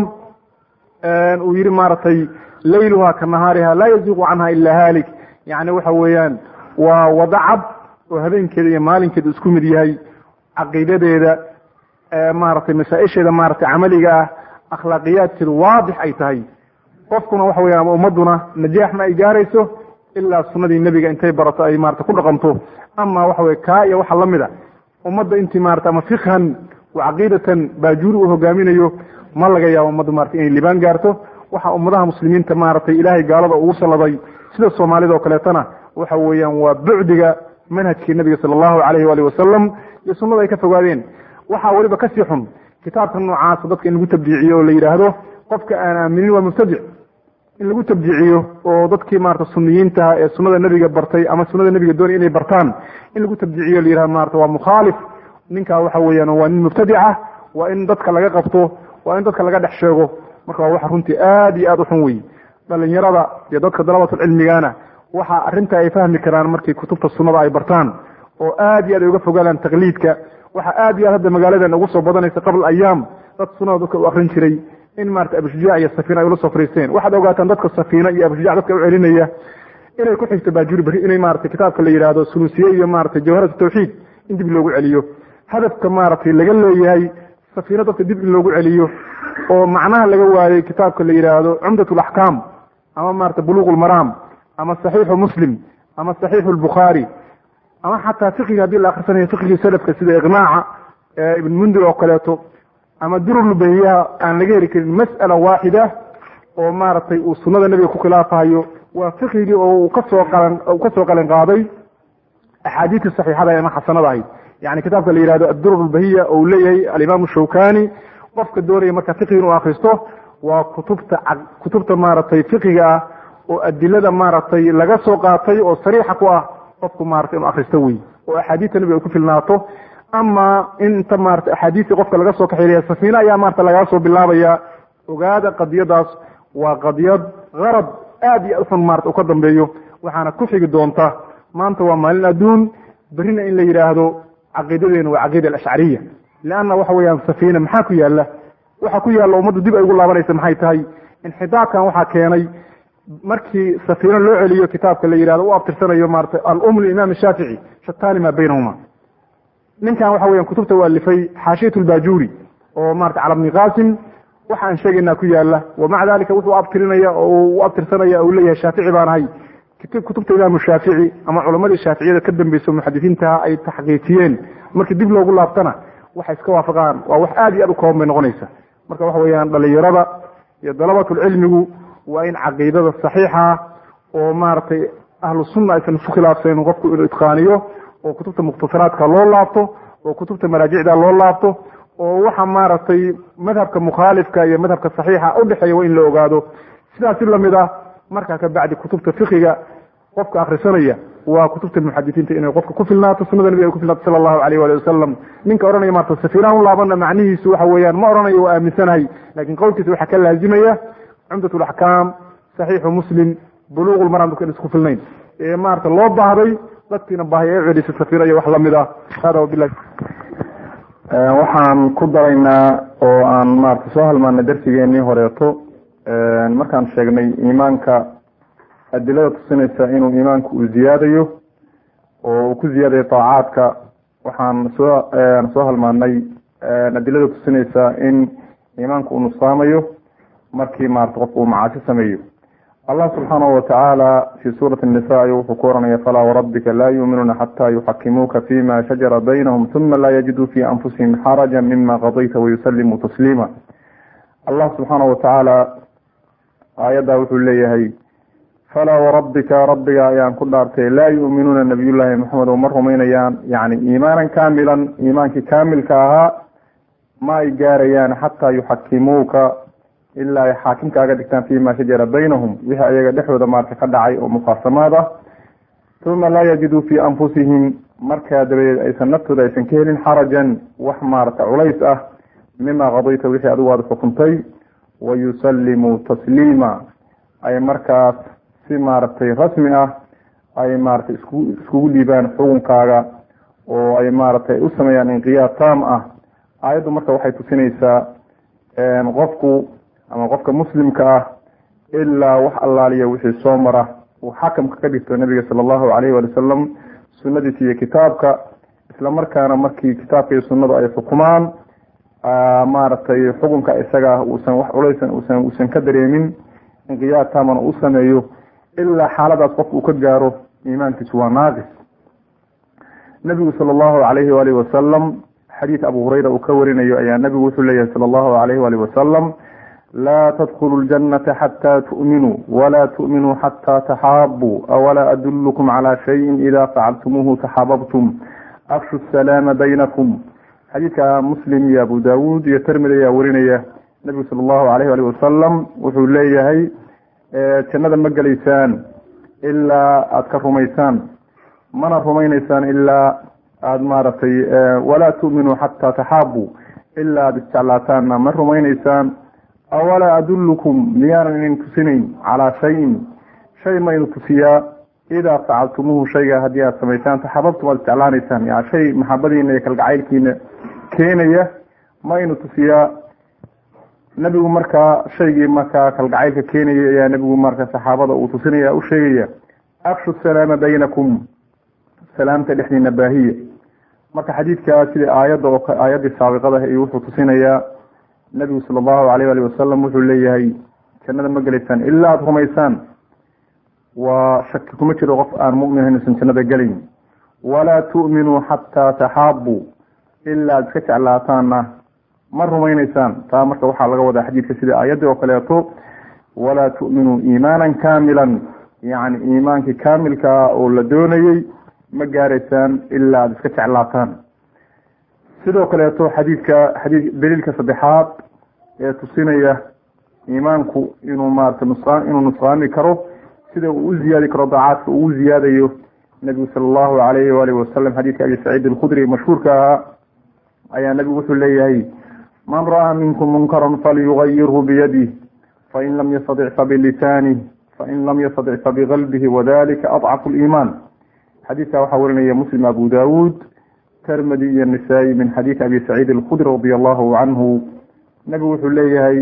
uu yidhi maaragtay layluha ka nahaariha laa yaziiqu canha ila haalik yani waxa weeyaan waa wada cad oo habeenkeeda iyo maalinkeeda isku mid yahay caqiidadeeda maaragtay masaa-isheeda maaragtay camaliga ah akhlaaqiyaadkeedu waadix ay tahay qofkuna waxa weya ama ummadduna najaax ma ay gaarayso ilaa sunnadii nebiga intay barato ay maarata ku dhaqanto ama waxa weye kaa iyo waxa lamid a ummadda intii maarata ama fikhan wa caqiidatan baajuuri uu hogaaminayo ma laga yaabo ummadda marata inay libaan gaarto waxa ummadaha muslimiinta maaragtay ilaahay gaalada ugu salladay sida soomaalida oo kaleetana waxa weeyaan waa bucdiga manhajkii nebiga sala allahu calayhi waali wasalam iyo sunnada ay ka fogaadeen waxaa weliba kasii xun kitaabka noocaasa dadka in lagu tabdiiciyo oo la yidhaahdo qofka aan aaminin waa mubtadic in lagu tabdiiciyo oo dadkii maarata suniyiintaha ee sunnada nebiga bartay ama sunnada nebiga doonay inay bartaan in lagu tabdiiciyo la yidhahdo maarata waa mukhaalif ninkaa waxa weeyaan waa nin mubtadica waa in dadka laga qabto waa in dadka laga dhex sheego marka waa waxa runtii aad iyo aad u xun wey dhalinyarada iyo dadka dalabatulcilmigana waxa arrinta ay fahmi karaan markii kutubta sunnada ay bartaan oo aad iyo aad ay uga fogaadaan taqliidka waxa aad iyo aad hadda magaaladan ugu soo badanaysa qabla ayaam dad sunnada dadka u akrin jiray in maarata abushujac iyo safiina ay ula soo fariisteen waxaad ogaataan dadka safiina iyo abushujac dadka u celinaya inay ku xigto baajuri berri inay maarata kitaabka la yidhaahdo sulusiye iyo maarata jawharat tawxiid in dib loogu celiyo hadafka maaragtay laga leeyahay safiino dadka dib in loogu celiyo oo macnaha laga waayey kitaabka la yidhaahdo cumdat alaxkaam ama maarata buluuq lmaraam ama saxiixu muslim ama saxiixu lbukhaari ama xataa fiqiga haddii la akhrisanayo fiqigii salafka sida iqnaaca ibn mundir oo kaleeto ama durulbahiyaha aan laga heli karin mas'ala waaxida oo maaragtay uu sunnada nebiga ku khilaafahayo waa fiqigii oo uu kasoo qalan uu kasoo qalin qaaday axaadiistii saxiixada ama xasanada ahayd yani kitaabka la yihahdo addurur lbahiya oo uu leeyahay alimaamu shawkani qofka doonaya marka fiqigi inuu akristo waa kutubta kutubta maaragtay fiqiga ah oo adilada maaragtay laga soo qaatay oo sariixa ku ah qofku maratay inuu akristo wey oo axaadiista nebiga ay ku filnaato ama inta maarata axaadiistii qofka laga soo kaxeelaya safiine ayaa maarata lagaa soo bilaabaya ogaada qadiyadaas waa qadiyad qarad aad iyo uxun maarata u ka dambeeyo waxaana ku xigi doonta maanta waa maalin adduun berrina in la yidhaahdo caqiidadeenu waa caqiida alashcariya leanna waxa weeyaan safiine maxaa ku yaala waxa ku yaalla ummaddu dib ay ugu laabanaysa maxay tahay inxitaabkan waxaa keenay markii safiino loo celiyo kitaabka la yidhahdo u abtirsanayo maarata alum limaam shaafici shatani maa baynahuma ninkan waxa weyan kutubta u alifay xaashiyat lbajuri oo marata cala bni qasim waxa aan sheegaynaa ku yaala wamaca dalika wuxuu abtirinaya oo u abtirsanaya u leeyahay shaafici baan ahay kutubta imaamu shaafici ama culamadii shaaficiyada ka dambeysa muxadisiintaha ay taxqiijiyeen markii dib loogu laabtana waxay iska waafaqaan waa wax aad iyo aad u kooban bay noqonaysa marka waxa weeyaan dhalinyarada iyo dalabatulcilmigu waa in caqiidada saxiixa oo maaragtay ahlu sunna aysan isu khilaafsayn qofku inuu itqaaniyo oo kutubta mukhtasaraadka loo laabto oo kutubta maraajicda loo laabto oo waxa maaragtay madhabka mukhaalifka iyo madhabka saxiixa udhexeeya waa in la ogaado sidaasi lamid ah markaa ka bacdi kutubta fiqiga qofka akhrisanaya waa kutubta muxadisiinta inay qofka ku filnaato sunada nabiga ay ku filnaato sala allahu alayh waali wasalam ninka odhanaya maarta safiiraan u laabana macnihiisu waxa weeyaan ma odhanayo waa aaminsanahay lakin qowlkiisa waxaa ka laazimaya cumdat laxkaam saxiixu muslim buluuq lmaram dadka in isku filnayn ee maarata loo baahday dadkiina baahay ee cedisa safiira iyo wax lamid ah hada wabilahi waxaan ku daraynaa oo aan maarata soo halmaanay darsigeenii horeeto markaan sheegnay iimaanka adilada tusinaysa inuu iimaanku uu ziyaadayo oo uu ku ziyaadayo taacaadka waxaan soo soo halmaanay adilada tusinaysa in iimaanku uu nusqaamayo markii maarata qofka uu macaasi sameeyo allah subxaanahu watacaala fi suurati nisa ayuu wuxuu ku oranaya falaa warabbika laa yuuminuuna xataa yuxakimuuka fima shajara baynahum uma laa yajiduu fi anfusihim xaraja mima qadayta wayusalimuu tasliima allah subxaanahu watacaala aayaddaa wuxuu leeyahay falaa warabbika rabbiga ayaan ku dhaartay laa yuuminuuna nabiyullaahi maxamed oo ma rumaynayaan yani iimaanan kaamilan iimaankii kaamilka ahaa ma ay gaarayaan xataa yuxakimuuka ilaa ay xaakim kaaga dhigtaan fima shajara baynahum wixii ayaga dhexdooda maarka ka dhacay oo mufaasamaad ah uma laa yajiduu fi anfusihim markaa dabadeed aysan naftooda aysan ka helin xarajan wax maarata culays ah mima qadayta wixii adigu aada xukuntay wayusallimuu tasliima ay markaas si maaragtay rasmi ah ay maaragtay isku iskugu dhiibaan xukunkaaga oo ay maaragtay u sameeyaan inqiyaad taam ah aayaddu marka waxay tusinaysaa qofku ama qofka muslimka ah ilaa wax allaaliya wixii soo mara uu xakamka ka dhigto nabiga sala allahu calayhi waali wasalam sunnadiisa iyo kitaabka isla markaana markii kitaabka iyo sunnadu ay xukumaan maaragtay xukunka isaga ah uusan wax culaysan usan uusan ka dareemin inqiyaad taamana u sameeyo ilaa xaaladaas qofka uu ka gaaro iimaankiisu waa naaqis nabigu sala allahu calayhi waalihi wasalam xadiid abu hurayra uu ka warinayo ayaa nabigu wuxuu leeyahay sala allahu calayhi waalihi wasalam laa tadkhulu ljanata xataa tu'minuu walaa tu'minuu xataa taxaabuu awalaa adullukum calaa shayin idaa facaltumuuhu taxaababtum afshu salaama baynakum xadiidka muslim iyo abu daawuud iyo termid ayaa warinaya nabigu sala allahu alayh alih wasalam wuxuu leeyahay jannada ma gelaysaan ilaa aada ka rumaysaan mana rumaynaysaan ilaa aada maaragtay walaa tu'minuu xataa taxaabuu ilaa aada isjeclaataanna ma rumaynaysaan awalaa adullukum miyaanan idin tusinayn calaa shayin shay ma idin tusiyaa idaa facaltumuuhu shayga haddii aada samaysaan taxababtum aada isjeclaanaysaan ya shay maxabadiina iyo kalgacaylkiina keenaya ma inu tusiyaa nebigu markaa shaygii markaa kalgacaylka keenaya ayaa nebigu marka saxaabada uu tusinaya u sheegaya afshu salaama baynakum salaamta dhexdiina baahiya marka xadiidkaa sidai aayadda oo aayaddii saabiqada iyo wuxuu tusinayaa nebigu sala allahu alayh ali wasalam wuxuu leeyahay jannada ma gelaysaan ilaa aada rumaysaan waa shaki kuma jiro qof aan mumin inuusan jannada gelayn walaa tu'minuu xataa taxaabuu ilaa aada iska jeclaataanna ma rumaynaysaan taa marka waxaa laga wadaa xadiidka sida aayaddii oo kaleeto walaa tu'minuu iimaanan kaamilan yacni iimaankii kaamilkaa oo la doonayey ma gaaraysaan ilaa aada iska jeclaataan sidoo kaleeto xadiidka xadii daliilka saddexaad ee tusinaya iimaanku inuu maarata nusqaa inuu nusqaami karo sida uu u ziyaadi karo daacaadka uu u ziyaadayo nebigu sala allahu alayhi waalihi wasalam xadiidka abi saciid alkhudri mashhuurka ahaa ayaa nebigu wuxuu leeyahay man ra'aa minkum munkaran falyugayirhu biyadih fain lam yastadic fabilisanih fain lam yastadic fabiqalbihi wadalika adcafu liimaan xadiidka waxaa warinaya muslim abu daawuud termadi iyo nisaa-i min xadiidi abi saciid alkhudri radi allahu canhu nebigu wuxuu leeyahay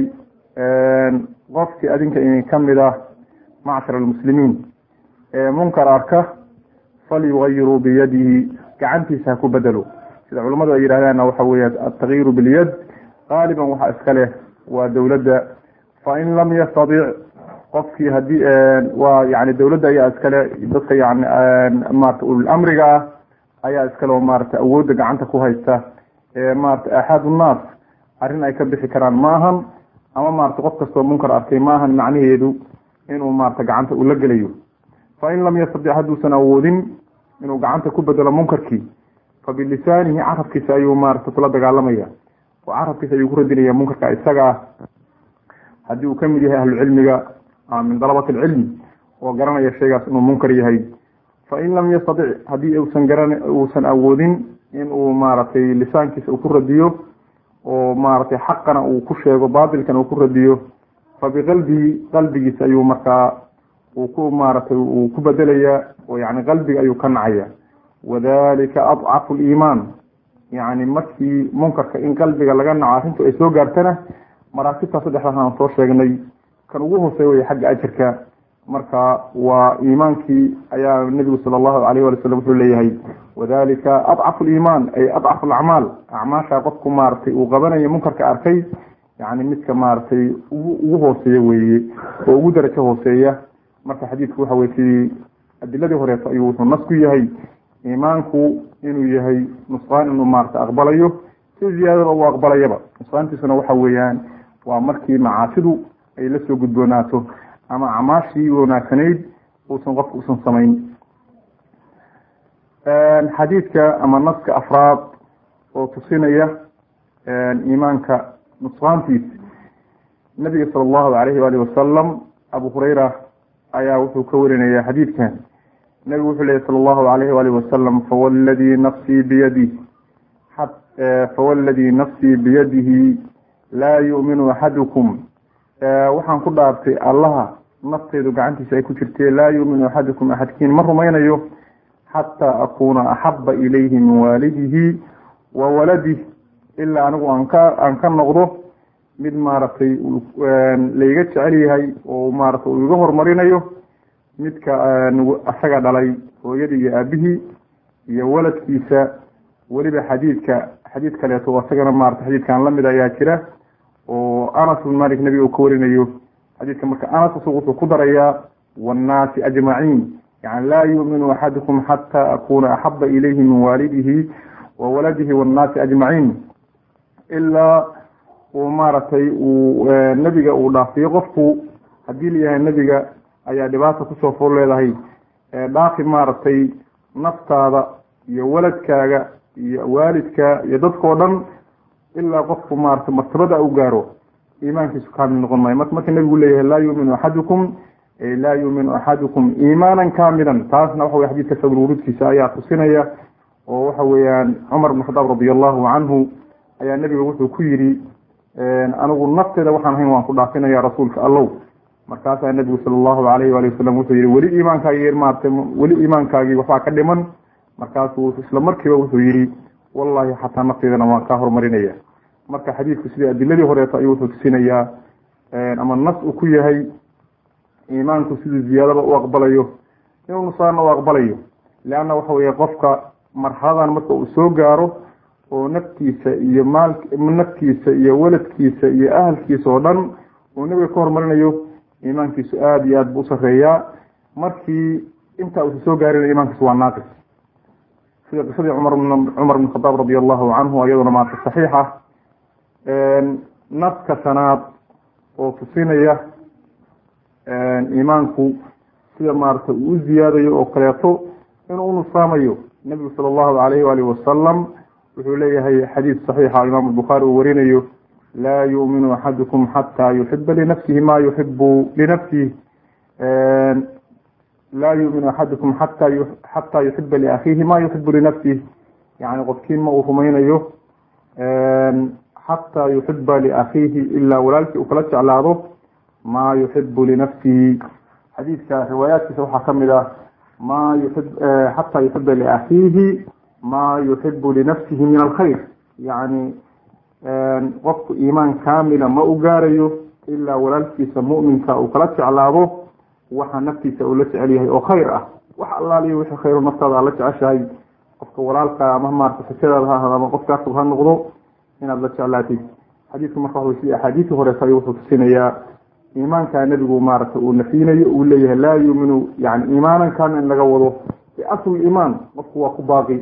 qofkii adinka idin ka mid ah macshar almuslimiin ee munkar arka falyugayiruu biyadihi gacantiisa ha ku bedelo sida culamadu ay yidhahdaanna waxa weya altakyiru bilyad qaaliban waxaa iska leh waa dowladda fain lam yastadic qofkii hadii waa yani dowladda ayaa iskale dadka yani maarata ululamriga ah ayaa iskale oo maarata awoodda gacanta ku haysta ee maarata axaad unnaas arrin ay ka bixi karaan ma ahan ama maarata qof kastoo munkar arkay ma ahan macnaheedu inuu maarata gacanta ula gelayo fain lam yastadic hadduusan awoodin inuu gacanta ku bedelo munkarkii fabilisaanihi carabkiisa ayuu maarata kula dagaalamaya oo carabkiisa ayuu ku radinaya munkarka isaga ah haddii uu kamid yahay ahlucilmiga ama min dalabat alcilmi oo garanaya shaygaas inuu munkar yahay fain lam yastatic haddii uusan garan uusan awoodin in uu maaragtay lisaankiisa uu ku radiyo oo maaragtay xaqana uu ku sheego baatilkana uu ku radiyo fa biqalbihi qalbigiisa ayuu markaa uu ku maaragtay uu ku bedelayaa oo yani qalbiga ayuu ka nacaya wadalika adcafu liimaan yani markii munkarka in qalbiga laga naco arrintu ay soo gaartana maraatibta saddexdaas aan soo sheegnay kan ugu hooseey waya xagga ajarka marka waa iimaankii ayaa nebigu sala allahu alayh wali salam wuxuu leeyahay wadalika adcafu liimaan ay adcafu alacmaal acmaasha qofku maaragtay uu qabanayo munkarka arkay yani midka maaragtay ugu ugu hooseeya weeye oo ugu darajo hooseeya marka xadiidku waxa weye sidii adiladii horeeto ayuu wuxuu nas ku yahay iimaanku inuu yahay nusqaan inuu maarata aqbalayo si ziyaadada uu aqbalayaba nusqaantiisuna waxa weeyaan waa markii macaasidu ay la soo gudboonaato ama acmaashii wanaagsanayd uusan qofka usan samayn xadiidka ama naska afraad oo tusinaya iimaanka nusqaantiisa nabiga sala allahu alayhi waalihi wasalam abu hurayra ayaa wuxuu ka warinaya xadiidkan nabigu wuxuu lehy sala allahu alayhi waalihi wasalam fawalladii nafsii biyadih fawalladii nafsii biyadihi laa yu'minu axadukum waxaan ku dhaartay allaha nafteedu gacantiisa ay ku jirtee laa yuuminu axadukum axadkiin ma rumaynayo xataa akuuna axaba ilayhi min waalidihi wa waladih ilaa anigu aan ka aan ka noqdo mid maaragtay layga jecel yahay oo maaragtay uu iga horumarinayo midka asaga dhalay hooyadii iyo aabihii iyo waladkiisa weliba xadiidka xadiid kaleeto asagana maarata xadiidkan lamid ayaa jira oo anas bin malik nabiga uu ka warinayo xadiidka marka anas isagu wuxuu ku darayaa wannaasi ajmaciin yani laa yuuminu axadukum xataa akuna axaba ilayhi min waalidihi wa waladihi wannaasi ajmaciin ilaa uu maaragtay uu nebiga uu dhaafiyo qofku haddii layahay nebiga ayaa dhibaata kusoo fool leedahay dhaafi maaragtay naftaada iyo waladkaaga iyo waalidka iyo dadkao dhan ilaa qofku maaragtay martabada u gaaro iimaankiisu kaamil noqon maayo marka marka nebigu leeyahay laa yuuminu axadukum laa yuuminu axadukum iimaanan kaamilan taasna waxa wey xadidka sabr wuruudkiisa ayaa tusinaya oo waxa weeyaan cumar bn khadaab radi allahu canhu ayaa nebiga wuxuu ku yidhi anigu nafteeda waxaan ahayn waan ku dhaafinaya rasuulka allow markaasaa nebigu sala allahu alayhi waali wasalam wuxuu yihi weli iimaankaagi maarata weli iimaankaagii waxbaa ka dhiman markaasuu isla markiiba wuxuu yihi wallahi xataa nafteedana waan kaa horumarinaya marka xadiidku sidii adiladii horeeto ayuu wuxuu tusinayaa ama nas uu ku yahay iimaanku siduu ziyaadaba u aqbalayo inuu nusaana u aqbalayo leanna waxa weeye qofka marxaladan marka uu soo gaaro oo naftiisa iyo maal naftiisa iyo waladkiisa iyo ahalkiisa oo dhan uu nebiga ka horumarinayo iimaankiisu aada iyo aad buu usareeyaa markii intaa uusa soo gaarina iimaankiisu waa naaqis sida qisadii cumar cumar bn khadaab radi allahu canhu iyaduna maarta saxiixa naska shanaad oo tusinaya iimaanku sida maarata uu u ziyaadayo oo kaleeto inuu unusaamayo nebigu sala allahu alayhi waalihi wasalam wuxuu leeyahay xadiid saxiixa imaam albukhaari uu warinayo laa yuuminu axadukum xataa yuxiba linafsihi ma yuxibu linafsihi laa yuuminu axadukum xata xataa yuxiba liakhiihi ma yuxibu linafsih yani qofkiin ma uu rumaynayo xataa yuxiba liakhiihi ilaa walaalkii uu kala jeclaado ma yuxibu linafsihi xadiidka riwaayaadkiisa waxaa kamid ah ma yuib xataa yuxiba liakhiihi ma yuxibu linafsihi min alkhayr yani qofku iimaan kaamila ma u gaarayo ilaa walaalkiisa mu'minka uu kala jeclaado waxa naftiisa uu la jecel yahay oo khayr ah wax allaaliyo wixii khayro naftaada aad la jeceshahay qofka walaalka ama maarata xisadaada ha ahado ama qofka asug ha noqdo inaad la jeclaatid xadiidku marka waxa sidii axaadiisii horeeta ayuu wuxuu tusinayaa iimaanka nebigu maarata uu nafyinayo uu leeyahay laa yuuminu yani iimaanan kaamil in laga wado biasl iimaan qofku waa ku baaqi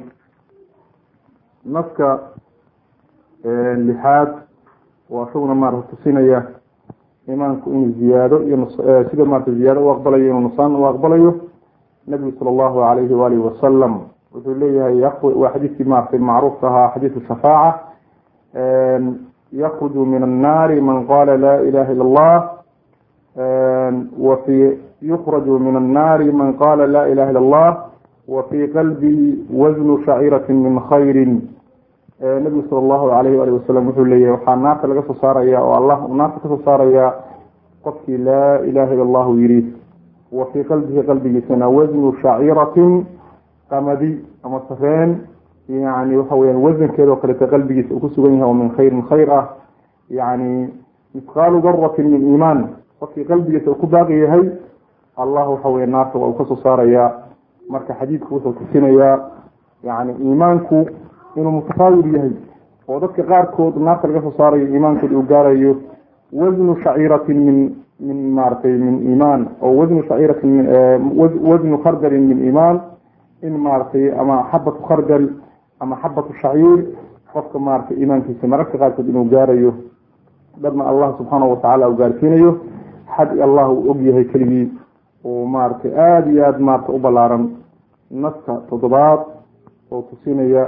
naska lixaad oo isaguna maarata tusinaya iimaanku inuu ziyaado iyo sida maarata ziyaado u aqbalayo inuu nusaan u aqbalayo nabigu sala allahu alayhi waalihi wasalam wuxuu leeyahay waa xadiidkii maarata macruufka ahaa xadiidu shafaaca yakruju min annaari man qala la ilaha illa allah wa fi yukraju min annaari man qala la ilaha illa allah wa fii qalbii wasnu shaciratin min khayrin nabigu sala allahu alayh waalih wasalam wuxuu leeyahay waxaa naarta laga soo saaraya oo allah uu naarta kasoo saarayaa qofkii laa ilaha illa allahu yidhi wa fii qalbihi qalbigiisana wasnu shaciratin qamadi ama sareen yani waxa weyaan wasankeedao kaleta qalbigiisa uu ku sugan yahay oo min khayrin khayr ah yani mithqaalu daratin min iimaan qofkii qalbigiisa uu ku baaqi yahay allah waxa weya naarta waa uu kasoo saarayaa marka xadiidku wuxuu tusinayaa yani iimaanku inuu mutafaawir yahay oo dadka qaarkood naarta laga soo saarayo iimaankood uu gaarayo wasnu shaciratin min min maaragtay min iimaan oo wasnu shaciratin wasnu khardalin min iimaan in maaragtay ama xabatu khardal ama xabatu shaciir qofka maaragtay iimaankiisa mararka qaarkood inuu gaarayo dharna allah subxaanahu watacaala uu gaarsiinayo xad allah uu og yahay keligii oo maaragtay aada iyo aada maarata u ballaaran naska toddobaad oo tusinaya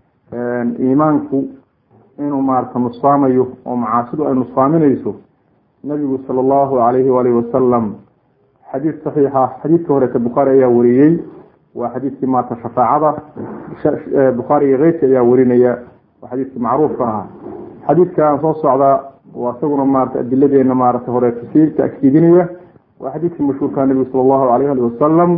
iimaanku inuu maarata nusfaamayo oo macaasidu ay nusfaaminayso nabigu sala allahu alayhi waalihi wasalam xadiid saxiixa xadiidka horeeta bukhaari ayaa wariyey waa xadiidkii maarata shafaacada bukhaari iyo keyrki ayaa warinaya waa xadiidkii macruufka ahaa xadiidka aan soo socdaa waa isaguna maarata adiladeena maarata horeeta sii takiidinaya waa xadiidkii mashhuurka nabigu sala allahu alayh ali wasalam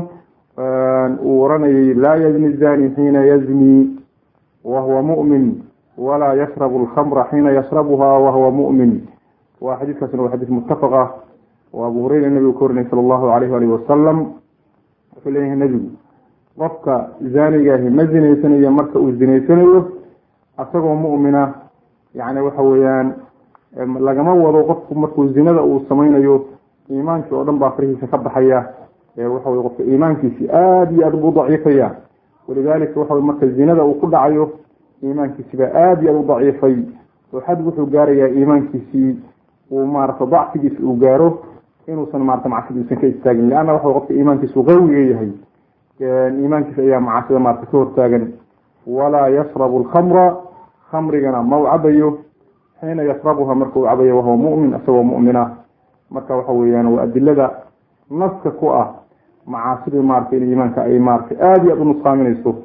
uu oranayay laa yazni zani xiina yazni wahuwa mu'min walaa yashrabu alkhamra xiina yashrabuha wahuwa mu'min waa xadiidkaasna waa xadiis muttafaq ah oo abu hureyra nabigu ka warinay sala allahu alayh alihi wasalam wuxuu leeyahay nebigu qofka zaanigaahi ma zinaysanayo marka uu zinaysanayo asagoo mu'mina yani waxa weeyaan lagama wado qofku markuu zinada uu samaynayo iimaankii oo dhan baa farihiisa ka baxaya waxa wey qofka iimaankiisi aada iyo aada buu daciifaya walidalika waxa marka zinada uu ku dhacayo iimaankiisi baa aada iyo aada u daciifay oo xad wuxuu gaarayaa iimaankiisii uu maarata dacfigiisa uu gaaro inuusan maarata macsida uusan ka istaagin leanna waxa qofka iimaankiisu qawiga yahay iimaankiisa ayaa macaasida maarata ka hortaagan walaa yashrabu alkhamra khamrigana ma u cabayo xiina yashrabuha marka uu cabayo wahuwa mu'min isagoo mu'mina marka waxa weeyaan waa adilada naska ku ah macaasida maarata in iimaanka ay maarata aada iyo aada u nusqaaminayso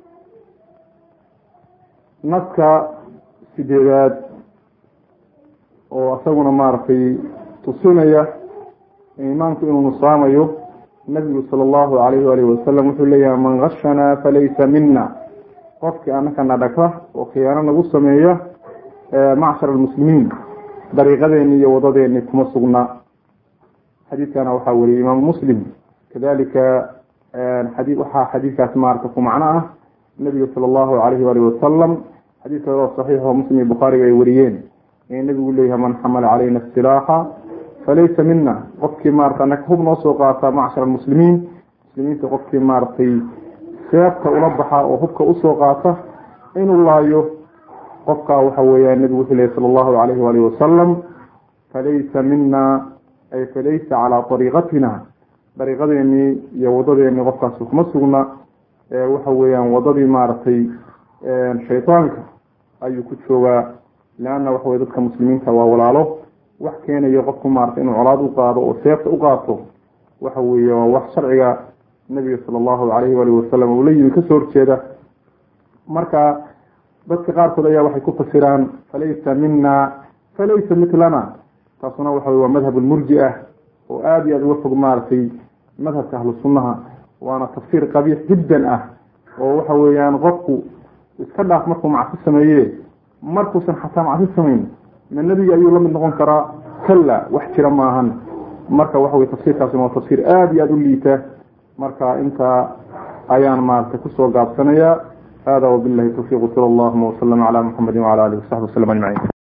naska sideedaad oo isaguna maaragtay tusinaya iimaanku inuu nusqaamayo nabigu sala allahu alayhi waalihi wasalam wuxuu leeyahay man gashanaa falaysa mina qofkii anakana dhagta oo khiyaano nagu sameeya macshar almuslimiin dariiqadeeni iyo wadadeeni kuma sugna xadiidkana waxaa weriyey imaamu muslim kadalika xadii waxaa xadiidkaas maarata ku macno ah nabiga sala allahu alayhi waalihi wasalam xadiid kale oo saxiix oo muslim iyo bukhaariga ay wariyeen ee nabigu leeyahay man xamala calayna asilaaxa falaysa mina qofkii maarata anaka hub noo soo qaata macshar almuslimiin muslimiinta qofkii maaragtay seebta ula baxa oo hubka usoo qaata inuu laayo qofkaa waxa weeyaan nabigu wuxuu leeyahy sala allahu alayhi waalihi wasalam falaysa mina ay falaysa calaa ariiqatina dariiqadeenii iyo wadadeenii qofkaasi kuma sugna waxa weeyaan wadadii maaragtay shaydaanka ayuu ku joogaa leanna waxa wey dadka muslimiinta waa walaalo wax keenayo qofku maarata inuu colaad u qaado oo seefta u qaato waxa weeye waa wax sharciga nabiga sala allahu alayhi waalihi wasalam uu la yimi kasoo horjeeda marka dadka qaarkood ayaa waxay ku fasiraan falaysa mina falaysa mitlana taasuna waxa wey waa madhab lmurji ah oo aada iyo aada uga fog maaragtay madhabka ahlu sunnaha waana tafsiir qabiix jiddan ah oo waxa weeyaan qofku iska dhaaf markuu macsi sameeye markuusan xataa macsi samayn ma nebiga ayuu lamid noqon karaa kalla wax jira maahan marka waxa wey tafsiirkaasuna waa tafsiir aada iyo aada u liita marka intaa ayaan maaragtay kusoo gaabsanayaa hada wabilahi tawfiiq sala allahuma waslama calaa muxamedi wacala alihi wasaxbi waslm ajmaciin